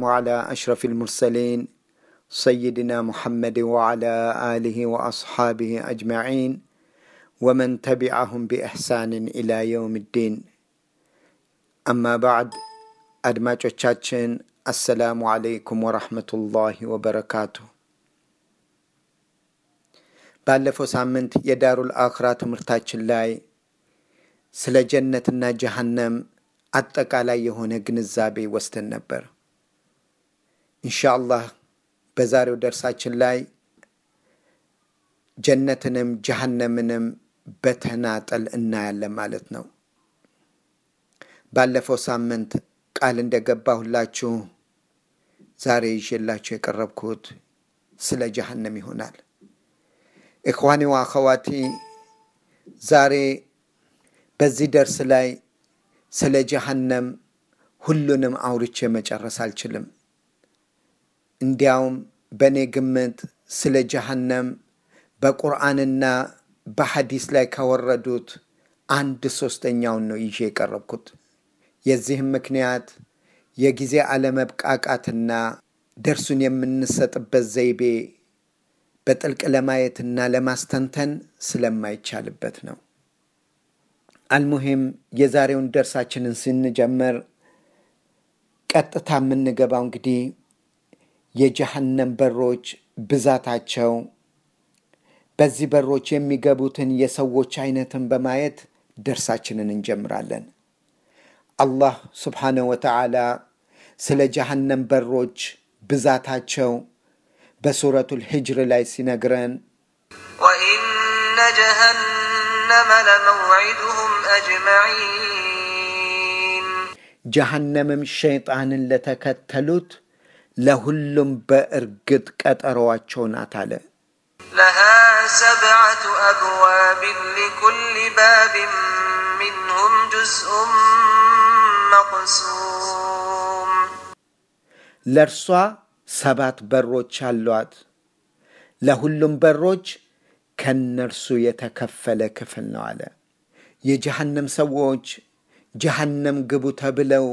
على أشرف المرسلين سيدنا محمد وعلى آله وأصحابه أجمعين ومن تبعهم بإحسان إلى يوم الدين أما بعد አድማጮቻችን አሰላሙ አለይኩም ወራህመቱላሂ ወበረካቱ። ባለፈው ሳምንት የዳሩል አኽራ ትምህርታችን ላይ ስለ ጀነትና ጀሃነም አጠቃላይ የሆነ ግንዛቤ ወስደን ነበር። ኢንሻአላህ በዛሬው ደርሳችን ላይ ጀነትንም ጀሃነምንም በተናጠል እናያለን ማለት ነው። ባለፈው ሳምንት ቃል እንደገባሁላችሁ ዛሬ ይዤላችሁ የቀረብኩት ስለ ጀሃነም ይሆናል። ኢኽዋኒ ወአኸዋቲ ዛሬ በዚህ ደርስ ላይ ስለ ጀሃነም ሁሉንም አውርቼ መጨረስ አልችልም። እንዲያውም በእኔ ግምት ስለ ጀሃነም በቁርአንና በሐዲስ ላይ ከወረዱት አንድ ሶስተኛውን ነው ይዤ የቀረብኩት። የዚህም ምክንያት የጊዜ አለመብቃቃትና ደርሱን የምንሰጥበት ዘይቤ በጥልቅ ለማየትና ለማስተንተን ስለማይቻልበት ነው። አልሙሂም የዛሬውን ደርሳችንን ስንጀምር ቀጥታ የምንገባው እንግዲህ የጀሃነም በሮች ብዛታቸው፣ በዚህ በሮች የሚገቡትን የሰዎች አይነትን በማየት ደርሳችንን እንጀምራለን። አላህ ስብሓነሁ ወተዓላ ስለ ጀሃነም በሮች ብዛታቸው በሱረቱል ሂጅር ላይ ሲነግረን وإن جهنم لموعدهم أجمعين ጀሃነምም ሸይጣንን ለተከተሉት ለሁሉም በእርግጥ ቀጠሮዋቸው ናት አለ። لها سبعة أبواب لكل باب منهم جزء مقسوم ለእርሷ ሰባት በሮች አሏት። ለሁሉም በሮች ከነርሱ የተከፈለ ክፍል ነው አለ። የጀሃነም ሰዎች ጀሃነም ግቡ ተብለው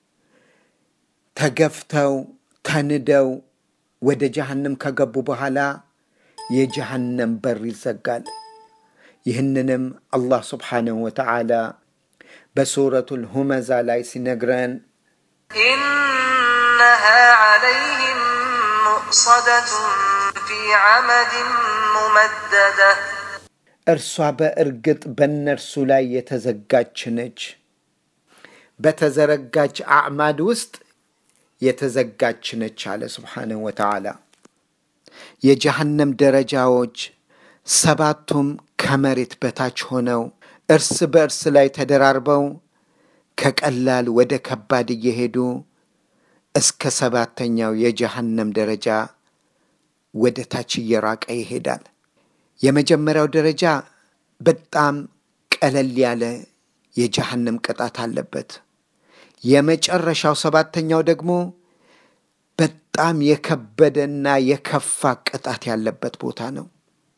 ተገፍተው ተንደው ወደ ጀሃነም ከገቡ በኋላ የጀሃነም በር ይዘጋል። ይህንንም አላህ ስብሓንሁ ወተዓላ በሱረቱል ሁመዛ ላይ ሲነግረን إنها عليهم مؤصدة في عمد ممددة እርሷ በእርግጥ በእነርሱ ላይ የተዘጋች ነች። በተዘረጋች አዕማድ ውስጥ የተዘጋች ነች አለ ስብሓንሁ ወተዓላ። የጀሃነም ደረጃዎች ሰባቱም ከመሬት በታች ሆነው እርስ በእርስ ላይ ተደራርበው ከቀላል ወደ ከባድ እየሄዱ እስከ ሰባተኛው የጀሃነም ደረጃ ወደ ታች እየራቀ ይሄዳል። የመጀመሪያው ደረጃ በጣም ቀለል ያለ የጀሃነም ቅጣት አለበት። የመጨረሻው ሰባተኛው ደግሞ በጣም የከበደና የከፋ ቅጣት ያለበት ቦታ ነው።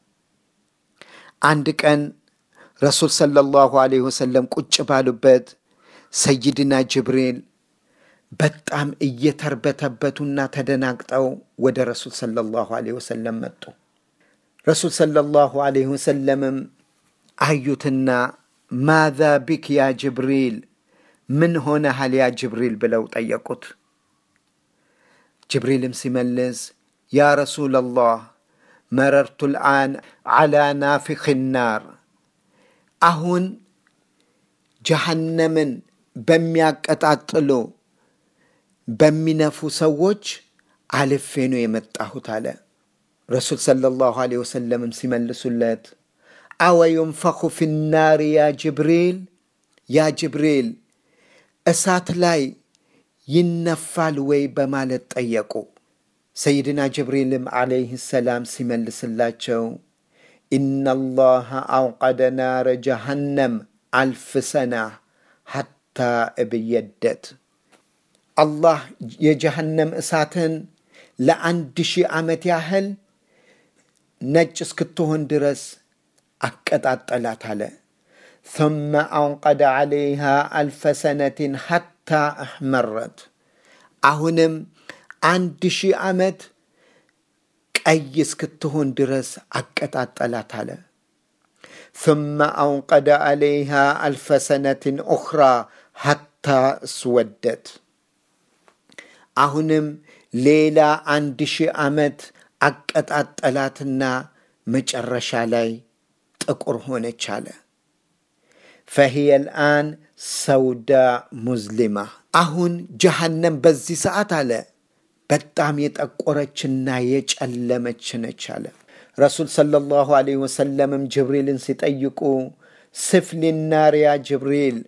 አንድ ቀን ረሱል ሰለላሁ ዐለይሂ ወሰለም ቁጭ ባሉበት ሰይድና ጅብሪል በጣም እየተርበተበቱና ተደናግጠው ወደ ረሱል ሰለላሁ ዐለይሂ ወሰለም መጡ። ረሱል ሰለላሁ ዐለይሂ ወሰለምም አዩትና ማዛ ቢክ ያ ጅብሪል፣ ምን ሆነሃል ያ ጅብሪል ብለው ጠየቁት። ጅብሪልም ሲመልስ ያ ረሱለላህ መረርቱ ልአን ዓላ ናፊኽ ናር አሁን ጀሃነምን በሚያቀጣጥሉ በሚነፉ ሰዎች አልፌ ነው የመጣሁት አለ። ረሱል ሰለላሁ ዐለይሂ ወሰለምም ሲመልሱለት አወ ዩንፈኹ ፊናር ያ ጅብሪል፣ ያ ጅብሪል እሳት ላይ ይነፋል ወይ በማለት ጠየቁ። ሰይድና ጅብሪልም ዓለይህ ሰላም ሲመልስላቸው ኢነላሃ አውቀደ ናረ ጀሃነም አልፍ ሰና ሐታ እብየደት አላህ የጀሃነም እሳትን ለአንድ ሺህ ዓመት ያህል ነጭ እስክትሆን ድረስ አቀጣጠላት አለ። ثم أوقد عليها ألف سنة حتى أحمرت አሁንም አንድ ሺህ ዓመት ቀይ እስክትሆን ድረስ አቀጣጠላት አለ። ثم أوقد عليها ألف سنة أخرى حتى اسودت አሁንም ሌላ አንድ ሺህ ዓመት አቀጣጠላትና መጨረሻ ላይ ጥቁር ሆነች አለ። ፈሂየ ልአን ሰውዳ ሙዝሊማ አሁን ጀሃነም በዚህ ሰዓት አለ በጣም የጠቆረችና የጨለመች ነች አለ። ረሱል ሰለላሁ ዐለይሂ ወሰለምም ጅብሪልን ሲጠይቁ ስፍሊናር ያ ጅብሪል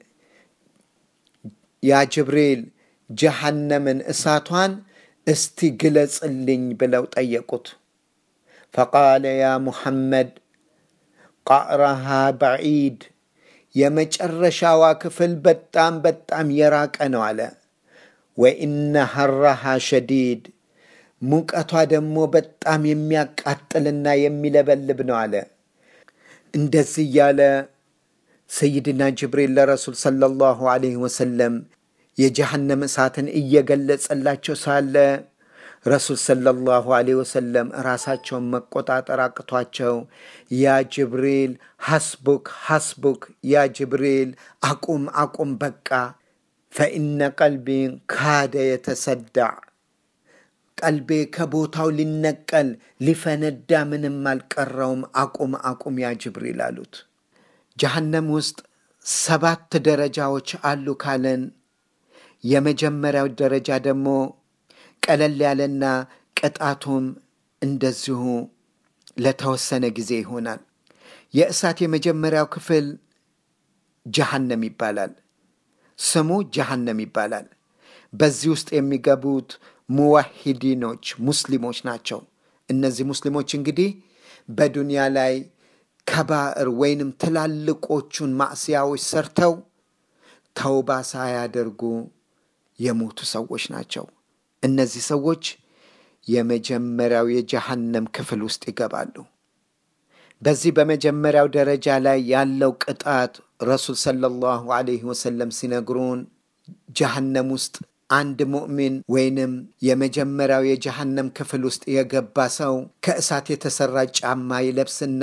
ያ ጅብሪል ጀሃነምን እሳቷን እስቲ ግለጽልኝ ብለው ጠየቁት። ፈቃለ ያ ሙሐመድ ቃዕረሃ በዒድ የመጨረሻዋ ክፍል በጣም በጣም የራቀ ነው አለ። ወኢነ ሐራሃ ሸዲድ ሙቀቷ ደግሞ በጣም የሚያቃጥልና የሚለበልብ ነው አለ። እንደዚህ እያለ ሰይድና ጅብሪል ለረሱል ሰለላሁ ዐለይሂ ወሰለም የጀሃነም እሳትን እየገለጸላቸው ሳለ ረሱል ሰለላሁ ዐለይሂ ወሰለም ራሳቸውን መቆጣጠር አቅቷቸው ያ ጅብሪል ሐስቡክ ሐስቡክ፣ ያ ጅብሪል አቁም አቁም፣ በቃ ፈኢነ ቀልቢ ካደ የተሰዳዕ ቀልቤ ከቦታው ሊነቀል ሊፈነዳ ምንም አልቀረውም፣ አቁም አቁም ያ ጅብሪል አሉት። ጀሃነም ውስጥ ሰባት ደረጃዎች አሉ ካለን የመጀመሪያው ደረጃ ደግሞ ቀለል ያለና ቅጣቱም እንደዚሁ ለተወሰነ ጊዜ ይሆናል። የእሳት የመጀመሪያው ክፍል ጀሃነም ይባላል። ስሙ ጀሃነም ይባላል። በዚህ ውስጥ የሚገቡት ሙዋሂዲኖች ሙስሊሞች ናቸው። እነዚህ ሙስሊሞች እንግዲህ በዱንያ ላይ ከባዕር ወይንም ትላልቆቹን ማዕስያዎች ሰርተው ተውባ ሳያደርጉ የሞቱ ሰዎች ናቸው። እነዚህ ሰዎች የመጀመሪያው የጀሃነም ክፍል ውስጥ ይገባሉ። በዚህ በመጀመሪያው ደረጃ ላይ ያለው ቅጣት ረሱል ሰለላሁ ዐለይሂ ወሰለም ሲነግሩን ጀሃነም ውስጥ አንድ ሙእሚን ወይንም የመጀመሪያው የጀሃነም ክፍል ውስጥ የገባ ሰው ከእሳት የተሰራ ጫማ ይለብስና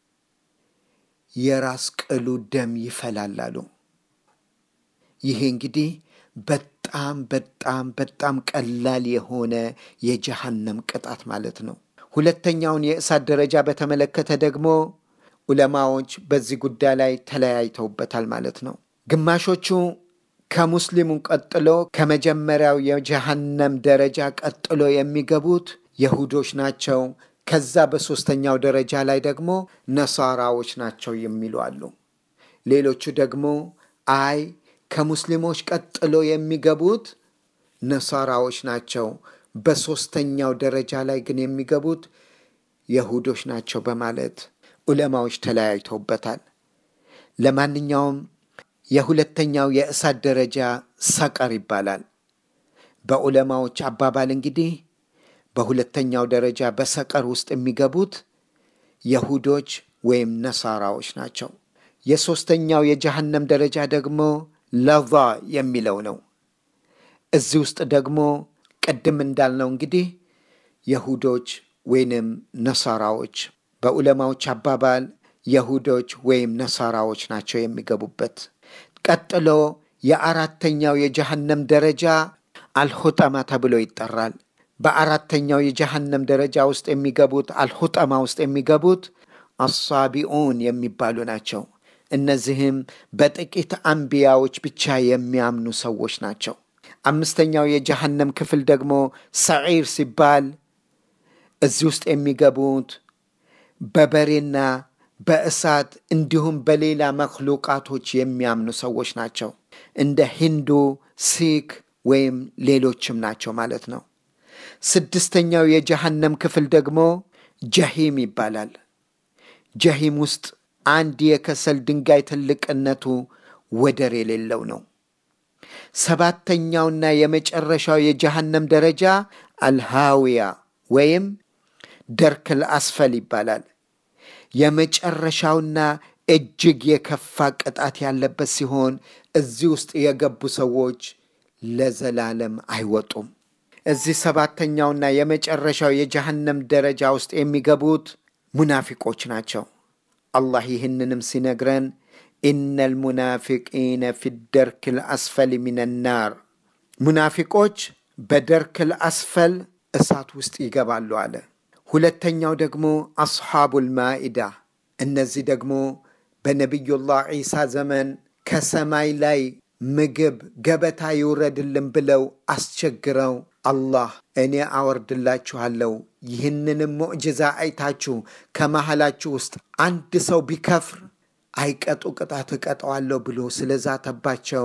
የራስ ቅሉ ደም ይፈላላሉ። ይሄ እንግዲህ በጣም በጣም በጣም ቀላል የሆነ የጀሃነም ቅጣት ማለት ነው። ሁለተኛውን የእሳት ደረጃ በተመለከተ ደግሞ ዑለማዎች በዚህ ጉዳይ ላይ ተለያይተውበታል ማለት ነው። ግማሾቹ ከሙስሊሙ ቀጥሎ ከመጀመሪያው የጀሃነም ደረጃ ቀጥሎ የሚገቡት የሁዶች ናቸው። ከዛ በሦስተኛው ደረጃ ላይ ደግሞ ነሳራዎች ናቸው የሚሉ አሉ። ሌሎቹ ደግሞ አይ ከሙስሊሞች ቀጥሎ የሚገቡት ነሳራዎች ናቸው፣ በሦስተኛው ደረጃ ላይ ግን የሚገቡት የሁዶች ናቸው በማለት ዑለማዎች ተለያይተውበታል። ለማንኛውም የሁለተኛው የእሳት ደረጃ ሰቀር ይባላል። በዑለማዎች አባባል እንግዲህ በሁለተኛው ደረጃ በሰቀር ውስጥ የሚገቡት የሁዶች ወይም ነሳራዎች ናቸው። የሦስተኛው የጀሃነም ደረጃ ደግሞ ለዛ የሚለው ነው። እዚህ ውስጥ ደግሞ ቅድም እንዳልነው እንግዲህ የሁዶች ወይንም ነሳራዎች በዑለማዎች አባባል የሁዶች ወይም ነሳራዎች ናቸው የሚገቡበት። ቀጥሎ የአራተኛው የጀሃነም ደረጃ አልሁጠማ ተብሎ ይጠራል። በአራተኛው የጀሃነም ደረጃ ውስጥ የሚገቡት አልሁጠማ ውስጥ የሚገቡት አሳቢኡን የሚባሉ ናቸው። እነዚህም በጥቂት አንቢያዎች ብቻ የሚያምኑ ሰዎች ናቸው። አምስተኛው የጀሃነም ክፍል ደግሞ ሰዒር ሲባል እዚህ ውስጥ የሚገቡት በበሬና በእሳት እንዲሁም በሌላ መክሉቃቶች የሚያምኑ ሰዎች ናቸው። እንደ ሂንዱ፣ ሲክ ወይም ሌሎችም ናቸው ማለት ነው። ስድስተኛው የጀሃነም ክፍል ደግሞ ጀሂም ይባላል። ጀሂም ውስጥ አንድ የከሰል ድንጋይ ትልቅነቱ ወደር የሌለው ነው። ሰባተኛውና የመጨረሻው የጀሃነም ደረጃ አልሃዊያ ወይም ደርክል አስፈል ይባላል። የመጨረሻውና እጅግ የከፋ ቅጣት ያለበት ሲሆን እዚህ ውስጥ የገቡ ሰዎች ለዘላለም አይወጡም። እዚህ ሰባተኛውና የመጨረሻው የጀሃነም ደረጃ ውስጥ የሚገቡት ሙናፊቆች ናቸው። አላህ ይህንንም ሲነግረን ኢነል ሙናፊቂነ ፊ ደርክል አስፈል ሚነናር ሙናፊቆች በደርክል አስፈል እሳት ውስጥ ይገባሉ አለ። ሁለተኛው ደግሞ አስሓቡል ማኢዳ እነዚህ ደግሞ በነቢዩላህ ዒሳ ዘመን ከሰማይ ላይ ምግብ ገበታ ይውረድልን ብለው አስቸግረው አላህ እኔ አወርድላችኋለሁ ይህንንም ሙዕጅዛ አይታችሁ ከመሃላችሁ ውስጥ አንድ ሰው ቢከፍር አይቀጡ ቅጣት እቀጠዋለሁ ብሎ ስለዛተባቸው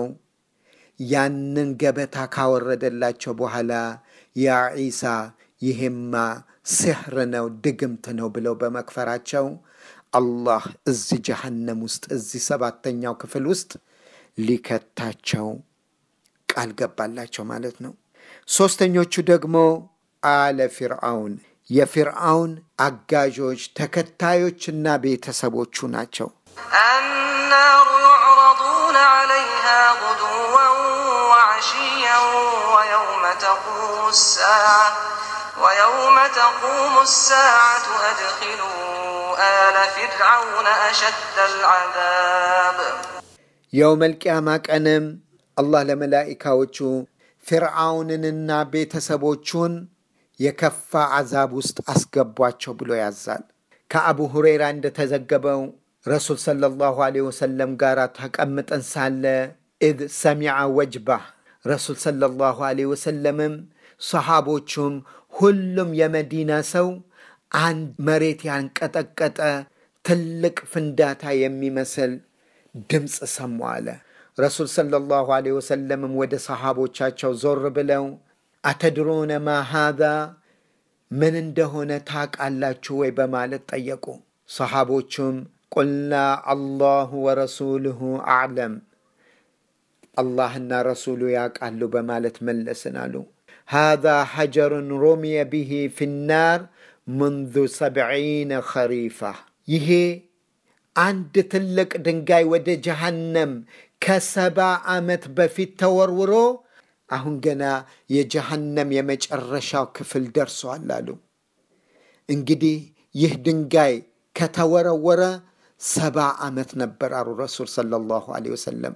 ያንን ገበታ ካወረደላቸው በኋላ ያ ዒሳ ይሄማ ስሕር ነው ድግምት ነው ብለው በመክፈራቸው አላህ እዚህ ጀሃነም ውስጥ እዚህ ሰባተኛው ክፍል ውስጥ ሊከታቸው ቃል ገባላቸው ማለት ነው። ሦስተኞቹ ደግሞ አለ ፊርዓውን የፊርዓውን አጋዦች ተከታዮችና ቤተሰቦቹ ናቸው። النار يعرضون عليها غدوا وعشيا ويوم تقوم الساعة ويوم تقوم الساعة أدخلوا آل فرعون أشد العذاب የውመል ቂያማ ቀንም አላህ ለመላኢካዎቹ ፊርዓውንንና ቤተሰቦቹን የከፋ አዛብ ውስጥ አስገቧቸው ብሎ ያዛል። ከአቡ ሁሬራ እንደተዘገበው ረሱል ሰለላሁ ዐለይሂ ወሰለም ጋር ተቀምጠን ሳለ ኢዝ ሰሚዐ ወጅባህ ረሱል ሰለላሁ ዐለይሂ ወሰለምም ሰሃቦቹም ሁሉም የመዲና ሰው አንድ መሬት ያንቀጠቀጠ ትልቅ ፍንዳታ የሚመስል ድምፅ ሰሙ አለ። ረሱል ሰለላሁ ዐለይሂ ወሰለምም ወደ ሰሃቦቻቸው ዞር ብለው አተድሮነ ማ ሃዛ ምን እንደሆነ ታውቃላችሁ ወይ በማለት ጠየቁ። ሰሃቦቹም ቁልና አላሁ ወረሱሉሁ አዕለም አላህና ረሱሉ ያውቃሉ በማለት መለስን አሉ። ሃዛ ሐጀሩን ሮሚየ ብሂ ፊናር ምንዙ ሰብዒነ ኸሪፋ ይሄ አንድ ትልቅ ድንጋይ ወደ ጀሃነም ከሰባ ዓመት በፊት ተወርውሮ አሁን ገና የጀሃነም የመጨረሻው ክፍል ደርሷል አሉ። እንግዲህ ይህ ድንጋይ ከተወረወረ ሰባ ዓመት ነበር አሉ ረሱል ሰለላሁ ዐለይሂ ወሰለም።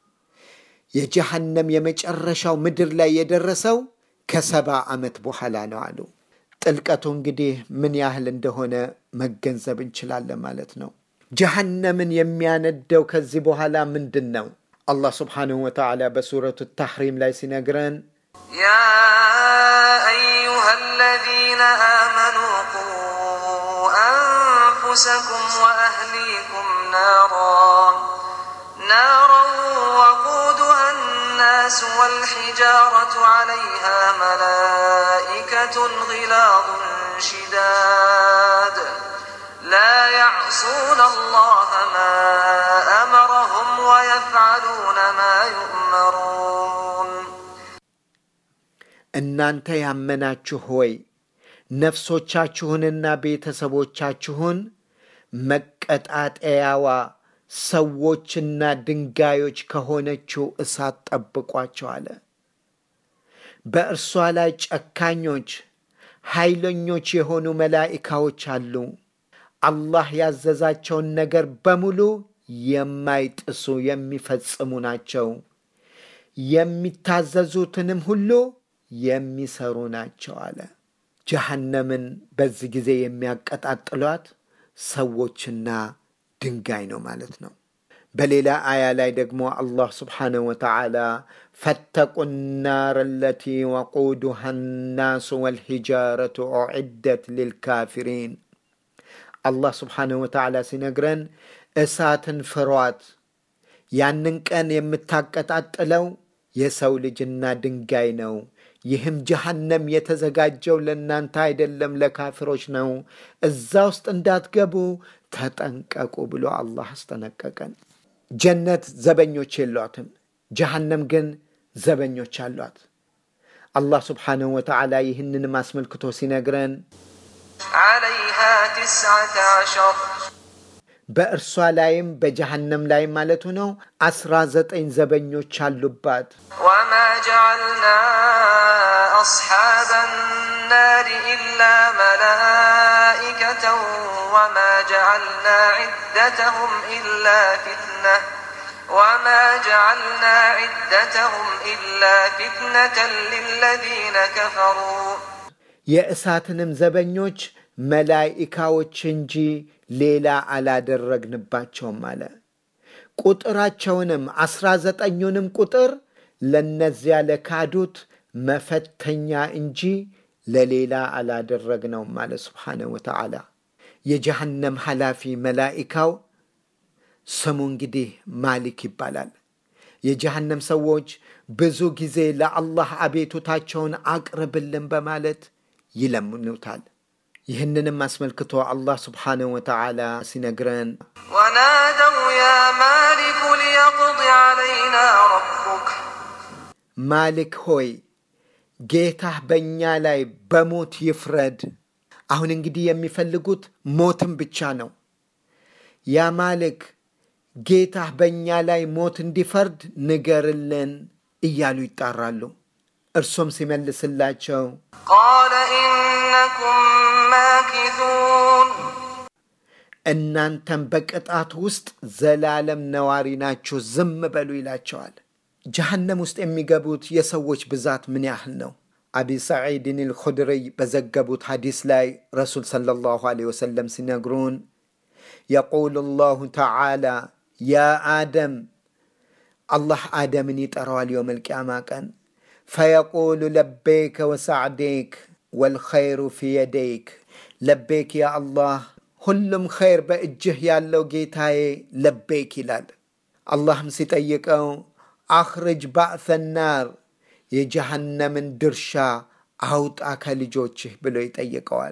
የጀሃነም የመጨረሻው ምድር ላይ የደረሰው ከሰባ ዓመት በኋላ ነው አሉ። ጥልቀቱ እንግዲህ ምን ያህል እንደሆነ መገንዘብ እንችላለን ማለት ነው። ጀሃነምን የሚያነደው ከዚህ በኋላ ምንድን ነው? አላህ ስብሓንሁ ወተዓላ በሱረቱ ታሕሪም ላይ ሲነግረን يا أيها الذين آمنوا قوا أنفسكم وأهليكم نارا نارا وقودها الناس والحجارة عليها ملائكة غلاظ شداد لا يعصون الله ما أمرهم ويفعلون ما يؤمرون እናንተ ያመናችሁ ሆይ ነፍሶቻችሁንና ቤተሰቦቻችሁን መቀጣጠያዋ ሰዎችና ድንጋዮች ከሆነችው እሳት ጠብቋቸው አለ። በእርሷ ላይ ጨካኞች ኃይለኞች የሆኑ መላኢካዎች አሉ። አላህ ያዘዛቸውን ነገር በሙሉ የማይጥሱ የሚፈጽሙ ናቸው። የሚታዘዙትንም ሁሉ የሚሰሩ ናቸው አለ። ጀሃነምን በዚህ ጊዜ የሚያቀጣጥሏት ሰዎችና ድንጋይ ነው ማለት ነው። በሌላ አያ ላይ ደግሞ አላህ ስብሓነሁ ወተዓላ ፈተቁ ናር አለቲ ወቁዱሃ ናሱ ወልሒጃረቱ ኡዕደት ሊልካፊሪን አላህ ስብሓነሁ ወተዓላ ሲነግረን እሳትን ፍሯት፣ ያንን ቀን የምታቀጣጥለው የሰው ልጅና ድንጋይ ነው። ይህም ጀሃነም የተዘጋጀው ለእናንተ አይደለም ለካፊሮች ነው። እዛ ውስጥ እንዳትገቡ ተጠንቀቁ ብሎ አላህ አስጠነቀቀን። ጀነት ዘበኞች የሏትም፣ ጀሃነም ግን ዘበኞች አሏት። አላህ ስብሓንሁ ወተዓላ ይህንንም አስመልክቶ ሲነግረን عليها تسعة عشر በእርሷ ላይም በጀሃነም ላይም ማለቱ ነው አስራ ዘጠኝ ዘበኞች አሉባት። وما جعلنا أصحاب النار إلا ملائكة وما جعلنا عدتهم إلا فتنة وما جعلنا عدتهم إلا فتنة للذين كفروا የእሳትንም ዘበኞች መላኢካዎች እንጂ ሌላ አላደረግንባቸውም አለ። ቁጥራቸውንም አስራ ዘጠኙንም ቁጥር ለነዚያ ለካዱት መፈተኛ እንጂ ለሌላ አላደረግነውም አለ ስብሓነሁ ወተዓላ። የጀሃነም ኃላፊ መላኢካው ስሙ እንግዲህ ማሊክ ይባላል። የጀሃነም ሰዎች ብዙ ጊዜ ለአላህ አቤቱታቸውን አቅርብልን በማለት ይለምኑታል። ይህንንም አስመልክቶ አላህ ስብሓነሁ ወተዓላ ሲነግረን ونادوا يا مالك ليقض علينا ربك ማሊክ ሆይ ጌታህ በእኛ ላይ በሞት ይፍረድ። አሁን እንግዲህ የሚፈልጉት ሞትን ብቻ ነው። ያ ማሊክ ጌታህ በእኛ ላይ ሞት እንዲፈርድ ንገርልን እያሉ ይጣራሉ። እርሱም ሲመልስላቸው قال إنكم ماكثون እናንተም በቅጣት ውስጥ ዘላለም ነዋሪ ናችሁ፣ ዝም በሉ ይላቸዋል። ጀሃነም ውስጥ የሚገቡት የሰዎች ብዛት ምን ያህል ነው? አቢ ሰዒድን አልኹድሪይ በዘገቡት ሐዲስ ላይ ረሱል ሰለላሁ ዐለይሂ ወሰለም ሲነግሩን የቁሉ ላሁ ተዓላ ያ አደም አላህ አደምን ይጠራዋል የውም ልቅያማ ቀን ፈየቁሉ ለቤከ ወሳዕዴክ ወልኸይሩ ፊ የደይክ ለቤክ ያ አላህ ሁሉም ኸይር በእጅህ ያለው ጌታዬ ለቤክ ይላል። አላህም ሲጠይቀው አኽርጅ ባዕሰ ናር የጀሃነምን ድርሻ አውጣ ከልጆችህ ብሎ ይጠይቀዋል።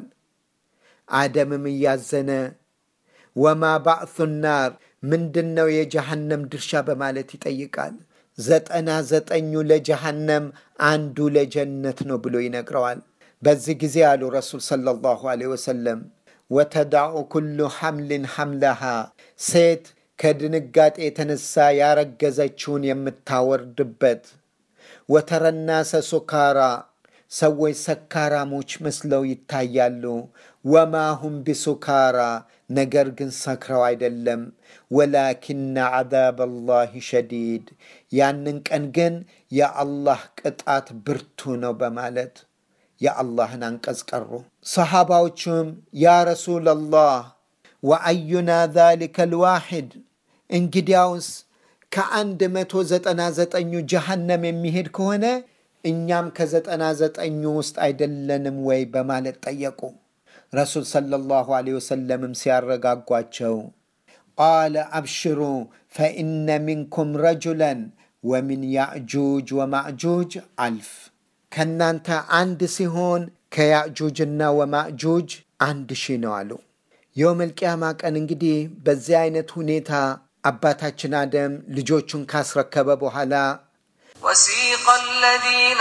አደምም እያዘነ ወማ ባዕሱ ናር ምንድን ነው የጀሃነም ድርሻ በማለት ይጠይቃል። ዘጠና ዘጠኙ ለጀሃነም አንዱ ለጀነት ነው ብሎ ይነግረዋል። በዚህ ጊዜ አሉ ረሱል ሰለላሁ ዐለይሂ ወሰለም ወተዳዑ ኩሉ ሐምልን ሐምለሃ ሴት ከድንጋጤ የተነሳ ያረገዘችውን የምታወርድበት ወተረናሰ ሱካራ ሰዎች ሰካራሞች መስለው ይታያሉ። ወማሁም ቢሱካራ ነገር ግን ሰክረው አይደለም። ወላኪነ ዓዛብ አላህ ሸዲድ ያንን ቀን ግን የአላህ ቅጣት ብርቱ ነው በማለት የአላህን አንቀጽ ቀሩ። ሰሓባዎቹም ያ ረሱለላህ ወአዩና ዛሊከ ልዋሒድ እንግዲያውስ ከአንድ መቶ ዘጠና ዘጠኙ ጀሃነም የሚሄድ ከሆነ እኛም ከዘጠና ዘጠኙ ውስጥ አይደለንም ወይ በማለት ጠየቁ። ረሱል ሰለላሁ ዐለይሂ ወሰለምም ሲያረጋጓቸው ቃለ አብሽሩ ፈኢነ ሚንኩም ረጁለን ወሚን ያእጁጅ ወማእጁጅ አልፍ ከእናንተ አንድ ሲሆን ከያእጁጅና ወማእጁጅ አንድ ሺህ ነው አሉ። የውመል ቂያማ ቀን እንግዲህ በዚህ አይነት ሁኔታ አባታችን አደም ልጆቹን ካስረከበ በኋላ وسيق الذين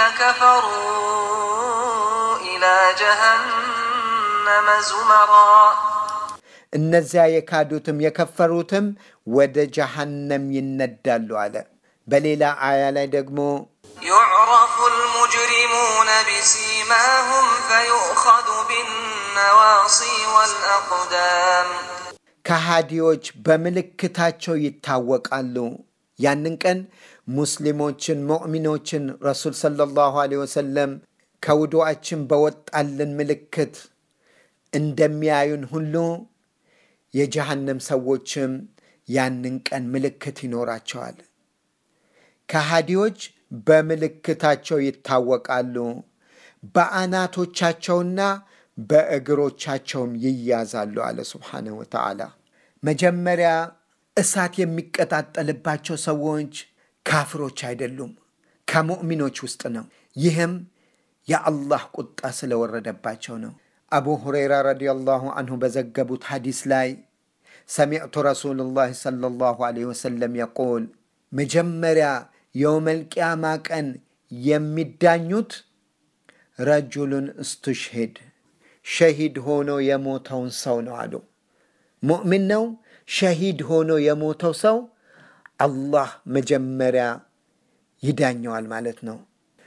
كفروا إلى جهنم زمرا እነዚያ የካዱትም የከፈሩትም ወደ ጀሃነም ይነዳሉ አለ። በሌላ አያ ላይ ደግሞ يعرف المجرمون بسيماهم فيؤخذ بالنواصي والأقدام ከሃዲዎች በምልክታቸው ይታወቃሉ። ያንን ቀን ሙስሊሞችን ሙእሚኖችን ረሱል ሰለላሁ ዐለይሂ ወሰለም ከውዱአችን በወጣልን ምልክት እንደሚያዩን ሁሉ የጀሃነም ሰዎችም ያንን ቀን ምልክት ይኖራቸዋል። ከሃዲዎች በምልክታቸው ይታወቃሉ። በአናቶቻቸውና በእግሮቻቸውም ይያዛሉ አለ ስብሓነሁ ወተዓላ። መጀመሪያ እሳት የሚቀጣጠልባቸው ሰዎች ካፍሮች አይደሉም፣ ከሙእሚኖች ውስጥ ነው። ይህም የአላህ ቁጣ ስለወረደባቸው ነው። አቡ ሁረይራ ረዲየላሁ አንሁ በዘገቡት ሐዲስ ላይ ሰሚዕቱ ረሱሉላህ ሰለላሁ ዐለይሂ ወሰለም የቁል መጀመሪያ የውመል ቂያማ ቀን የሚዳኙት ረጁሉን እስትሽሂድ ሸሂድ ሆኖ የሞተውን ሰው ነው አሉ። ሙእሚን ነው። ሸሂድ ሆኖ የሞተው ሰው አላህ መጀመሪያ ይዳኘዋል ማለት ነው።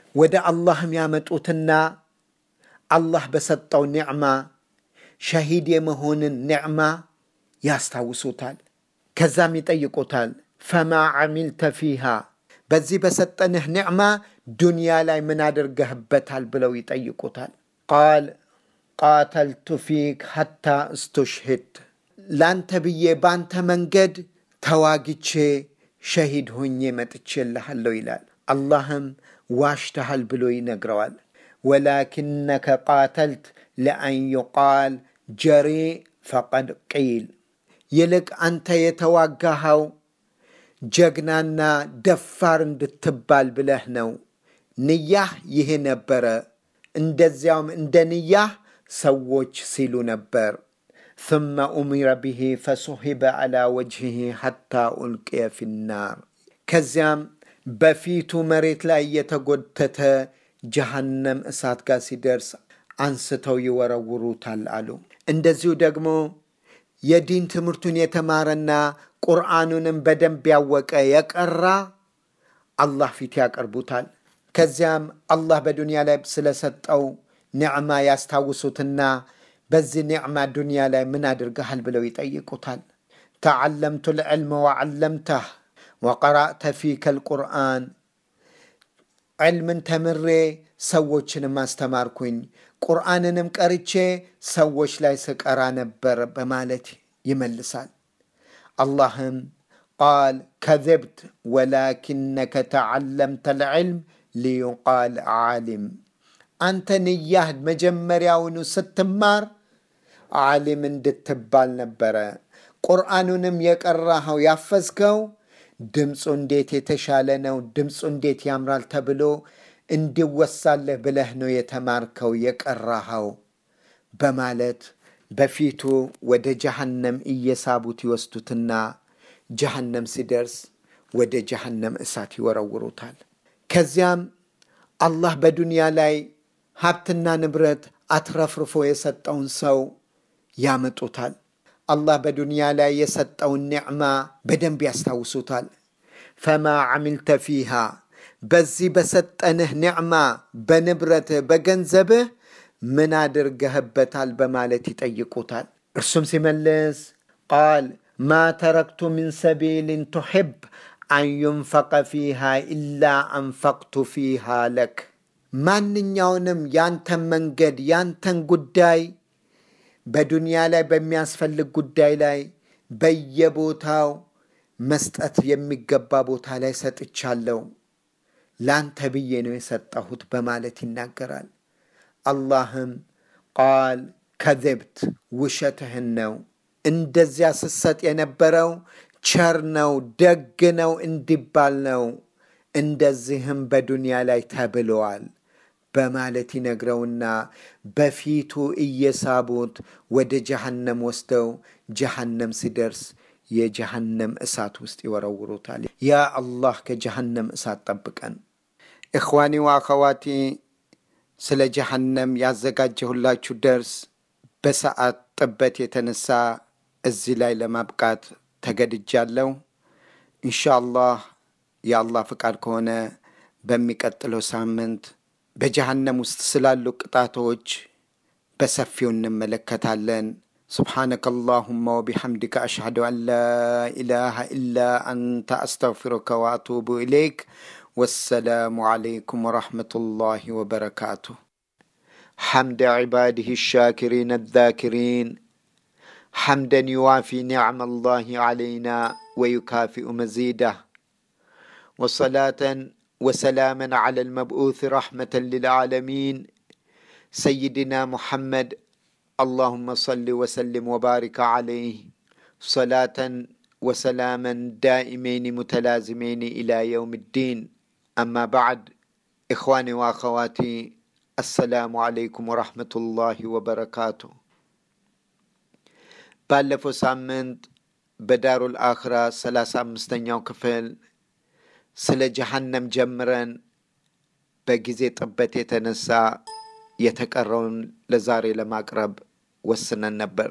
ወደ አላህም ያመጡትና አላህ በሰጠው ኒዕማ ሸሂድ የመሆንን ኒዕማ ያስታውሱታል። ከዛም ይጠይቁታል፣ ፈማ ዓሚልተ ፊሃ በዚህ በሰጠንህ ኒዕማ ዱንያ ላይ ምን አድርገህበታል ብለው ይጠይቁታል። ቃል ቃተልቱ ፊክ ሐታ እስቱሽሂድ ላንተ ብዬ ባንተ መንገድ ተዋግቼ ሸሂድ ሆኜ መጥቼልሃለሁ ይላል። አላህም ዋሽተሃል ብሎ ይነግረዋል። ወላኪነከ ቃተልት ለአን ዩቃል ጀሪ ፈቀድ ቂል ይልቅ አንተ የተዋጋኸው ጀግናና ደፋር እንድትባል ብለህ ነው። ንያህ ይህ ነበረ። እንደዚያውም እንደ ንያህ ሰዎች ሲሉ ነበር። ثم أمر به فسحب على وجهه حتى ألقي في النار ከዚያም በፊቱ መሬት ላይ የተጎተተ ጀሃነም እሳት ጋር ሲደርስ አንስተው ይወረውሩታል አሉ። እንደዚሁ ደግሞ የዲን ትምህርቱን የተማረና ቁርአኑንም በደንብ ያወቀ የቀራ አላህ ፊት ያቀርቡታል። ከዚያም አላህ በዱንያ ላይ ስለሰጠው ኒዕማ ያስታውሱትና በዚህ ኒዕማ ዱንያ ላይ ምን አድርገሃል ብለው ይጠይቁታል። ተዓለምቱ ልዕልመ ወዓለምተህ ወቀራእተ ፊከ ልቁርአን ዕልምን ተምሬ ሰዎችንም አስተማርኩኝ፣ ቁርአንንም ቀርቼ ሰዎች ላይ ስቀራ ነበር በማለት ይመልሳል። አላህም ቃል ከዘብት ወላኪነከ ተዓለምተ ልዕልም ሊዩቃል ዓሊም አንተ ንያህ መጀመሪያውኑ ስትማር ዓሊም እንድትባል ነበረ። ቁርአኑንም የቀራኸው ያፈዝከው ድምፁ እንዴት የተሻለ ነው፣ ድምፁ እንዴት ያምራል ተብሎ እንዲወሳለህ ብለህ ነው የተማርከው የቀራኸው በማለት በፊቱ ወደ ጀሃነም እየሳቡት ይወስዱትና ጀሃነም ሲደርስ ወደ ጀሃነም እሳት ይወረውሩታል። ከዚያም አላህ በዱንያ ላይ ሀብትና ንብረት አትረፍርፎ የሰጠውን ሰው ያመጡታል። አላህ በዱንያ ላይ የሰጠውን ኒዕማ በደንብ ያስታውሱታል። ፈማ ዓሚልተ ፊሃ በዚህ በሰጠንህ ኒዕማ በንብረትህ በገንዘብህ ምን አድርገህበታል በማለት ይጠይቁታል። እርሱም ሲመልስ ቃል ማ ተረክቱ ሚን ሰቢልን ቱሕብ አን ዩንፈቀ ፊሃ ኢላ አንፈቅቱ ፊሃ ለክ ማንኛውንም ያንተን መንገድ ያንተን ጉዳይ በዱንያ ላይ በሚያስፈልግ ጉዳይ ላይ በየቦታው መስጠት የሚገባ ቦታ ላይ ሰጥቻለሁ፣ ላንተ ብዬ ነው የሰጠሁት በማለት ይናገራል። አላህም ቃል ከዘብት ውሸትህን ነው፣ እንደዚያ ስሰጥ የነበረው ቸር ነው ደግ ነው እንዲባል ነው፣ እንደዚህም በዱንያ ላይ ተብለዋል በማለት ይነግረውና በፊቱ እየሳቡት ወደ ጀሃነም ወስደው ጀሃነም ሲደርስ የጀሃነም እሳት ውስጥ ይወረውሩታል። ያ አላህ ከጀሃነም እሳት ጠብቀን። እኽዋኒ ወአኸዋቲ ስለ ጀሃነም ያዘጋጀሁላችሁ ደርስ በሰዓት ጥበት የተነሳ እዚህ ላይ ለማብቃት ተገድጃለሁ። ኢንሻአላህ የአላህ ፍቃድ ከሆነ በሚቀጥለው ሳምንት በጀሃነም ውስጥ ስላሉ ቅጣቶች በሰፊው እንመለከታለን። سبحانك اللهم وبحمدك أشهد أن لا إله إلا أنت أستغفرك وأتوب إليك والسلام عليكم ورحمة الله وبركاته حمد عباده الشاكرين الذاكرين حمدا يوافي نعم الله علينا ويكافئ مزيده وصلاة وسلاما على المبعوث رحمة للعالمين سيدنا محمد اللهم صل وسلم وبارك عليه صلاة وسلاما دائمين متلازمين إلى يوم الدين أما بعد إخواني وأخواتي السلام عليكم ورحمة الله وبركاته ባለፈው ሳምንት በዳሩል አኽራ ሰላሳ አምስተኛው ክፍል ስለ ጀሃነም ጀምረን በጊዜ ጥበት የተነሳ የተቀረውን ለዛሬ ለማቅረብ ወስነን ነበር።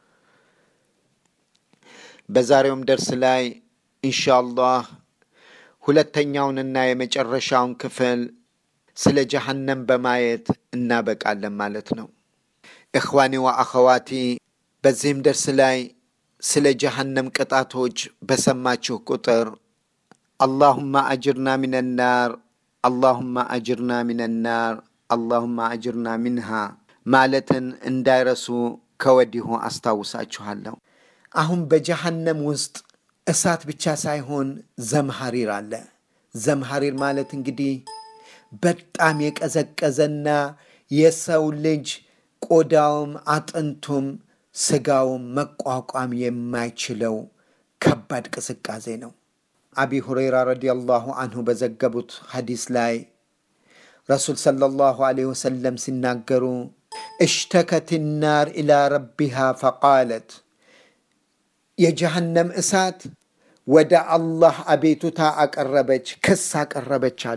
በዛሬውም ደርስ ላይ ኢንሻአላህ ሁለተኛውንና የመጨረሻውን ክፍል ስለ ጀሃነም በማየት እናበቃለን ማለት ነው። እኽዋኒ ወአኸዋቲ በዚህም ደርስ ላይ ስለ ጀሃነም ቅጣቶች በሰማችሁ ቁጥር አላሁማ አጅርና ሚን ናር አላሁማ አጅርና ሚን ናር አላሁማ አጅርና ሚንሃ ማለትን እንዳይረሱ ከወዲሁ አስታውሳችኋለሁ። አሁን በጀሃነም ውስጥ እሳት ብቻ ሳይሆን ዘምሐሪር አለ። ዘምሐሪር ማለት እንግዲህ በጣም የቀዘቀዘና የሰው ልጅ ቆዳውም አጥንቱም ስጋውም መቋቋም የማይችለው ከባድ ቅዝቃዜ ነው። አቢ ሁረይራ ረዲየላሁ አንሁ በዘገቡት ሐዲስ ላይ ረሱል ሰለላሁ ዐለይሂ ወሰለም ሲናገሩ እሽተከት ናር ኢላ ረቢሃ ፈቃለት የጀሃነም እሳት ወደ አላህ አቤቱታ አቀረበች፣ ክስ አቀረበች አሉ።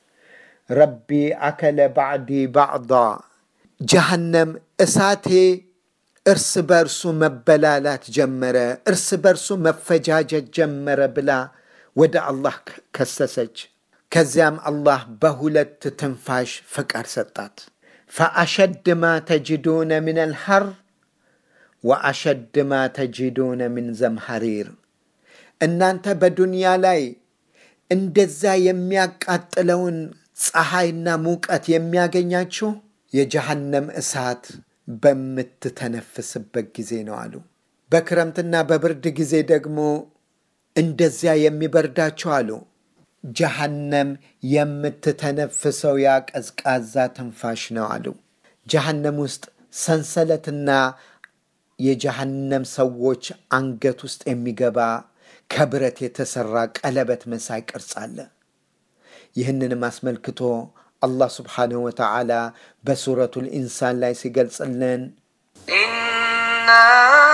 ረቢ አከለ ባዕዲ ባዕዳ ጀሃነም እሳቴ እርስ በርሱ መበላላት ጀመረ፣ እርስ በርሱ መፈጃጀት ጀመረ ብላ ወደ አላህ ከሰሰች። ከዚያም አላህ በሁለት ትንፋሽ ፍቃድ ሰጣት። ፈአሸድ ማ ተጅዱነ ምን አልሐር ወአሸድ ማ ተጅዱነ ምን ዘምሐሪር እናንተ በዱንያ ላይ እንደዛ የሚያቃጥለውን ፀሐይና ሙቀት የሚያገኛችሁ የጀሃነም እሳት በምትተነፍስበት ጊዜ ነው አሉ። በክረምትና በብርድ ጊዜ ደግሞ እንደዚያ የሚበርዳችሁ አሉ። ጀሃነም የምትተነፍሰው ያ ቀዝቃዛ ትንፋሽ ነው አሉ። ጀሃነም ውስጥ ሰንሰለትና የጀሃነም ሰዎች አንገት ውስጥ የሚገባ ከብረት የተሰራ ቀለበት መሳይ ቅርጽ አለ። ይህንንም አስመልክቶ አላህ ስብሓንሁ ወተዓላ በሱረቱል ኢንሳን ላይ ሲገልጽልን إنا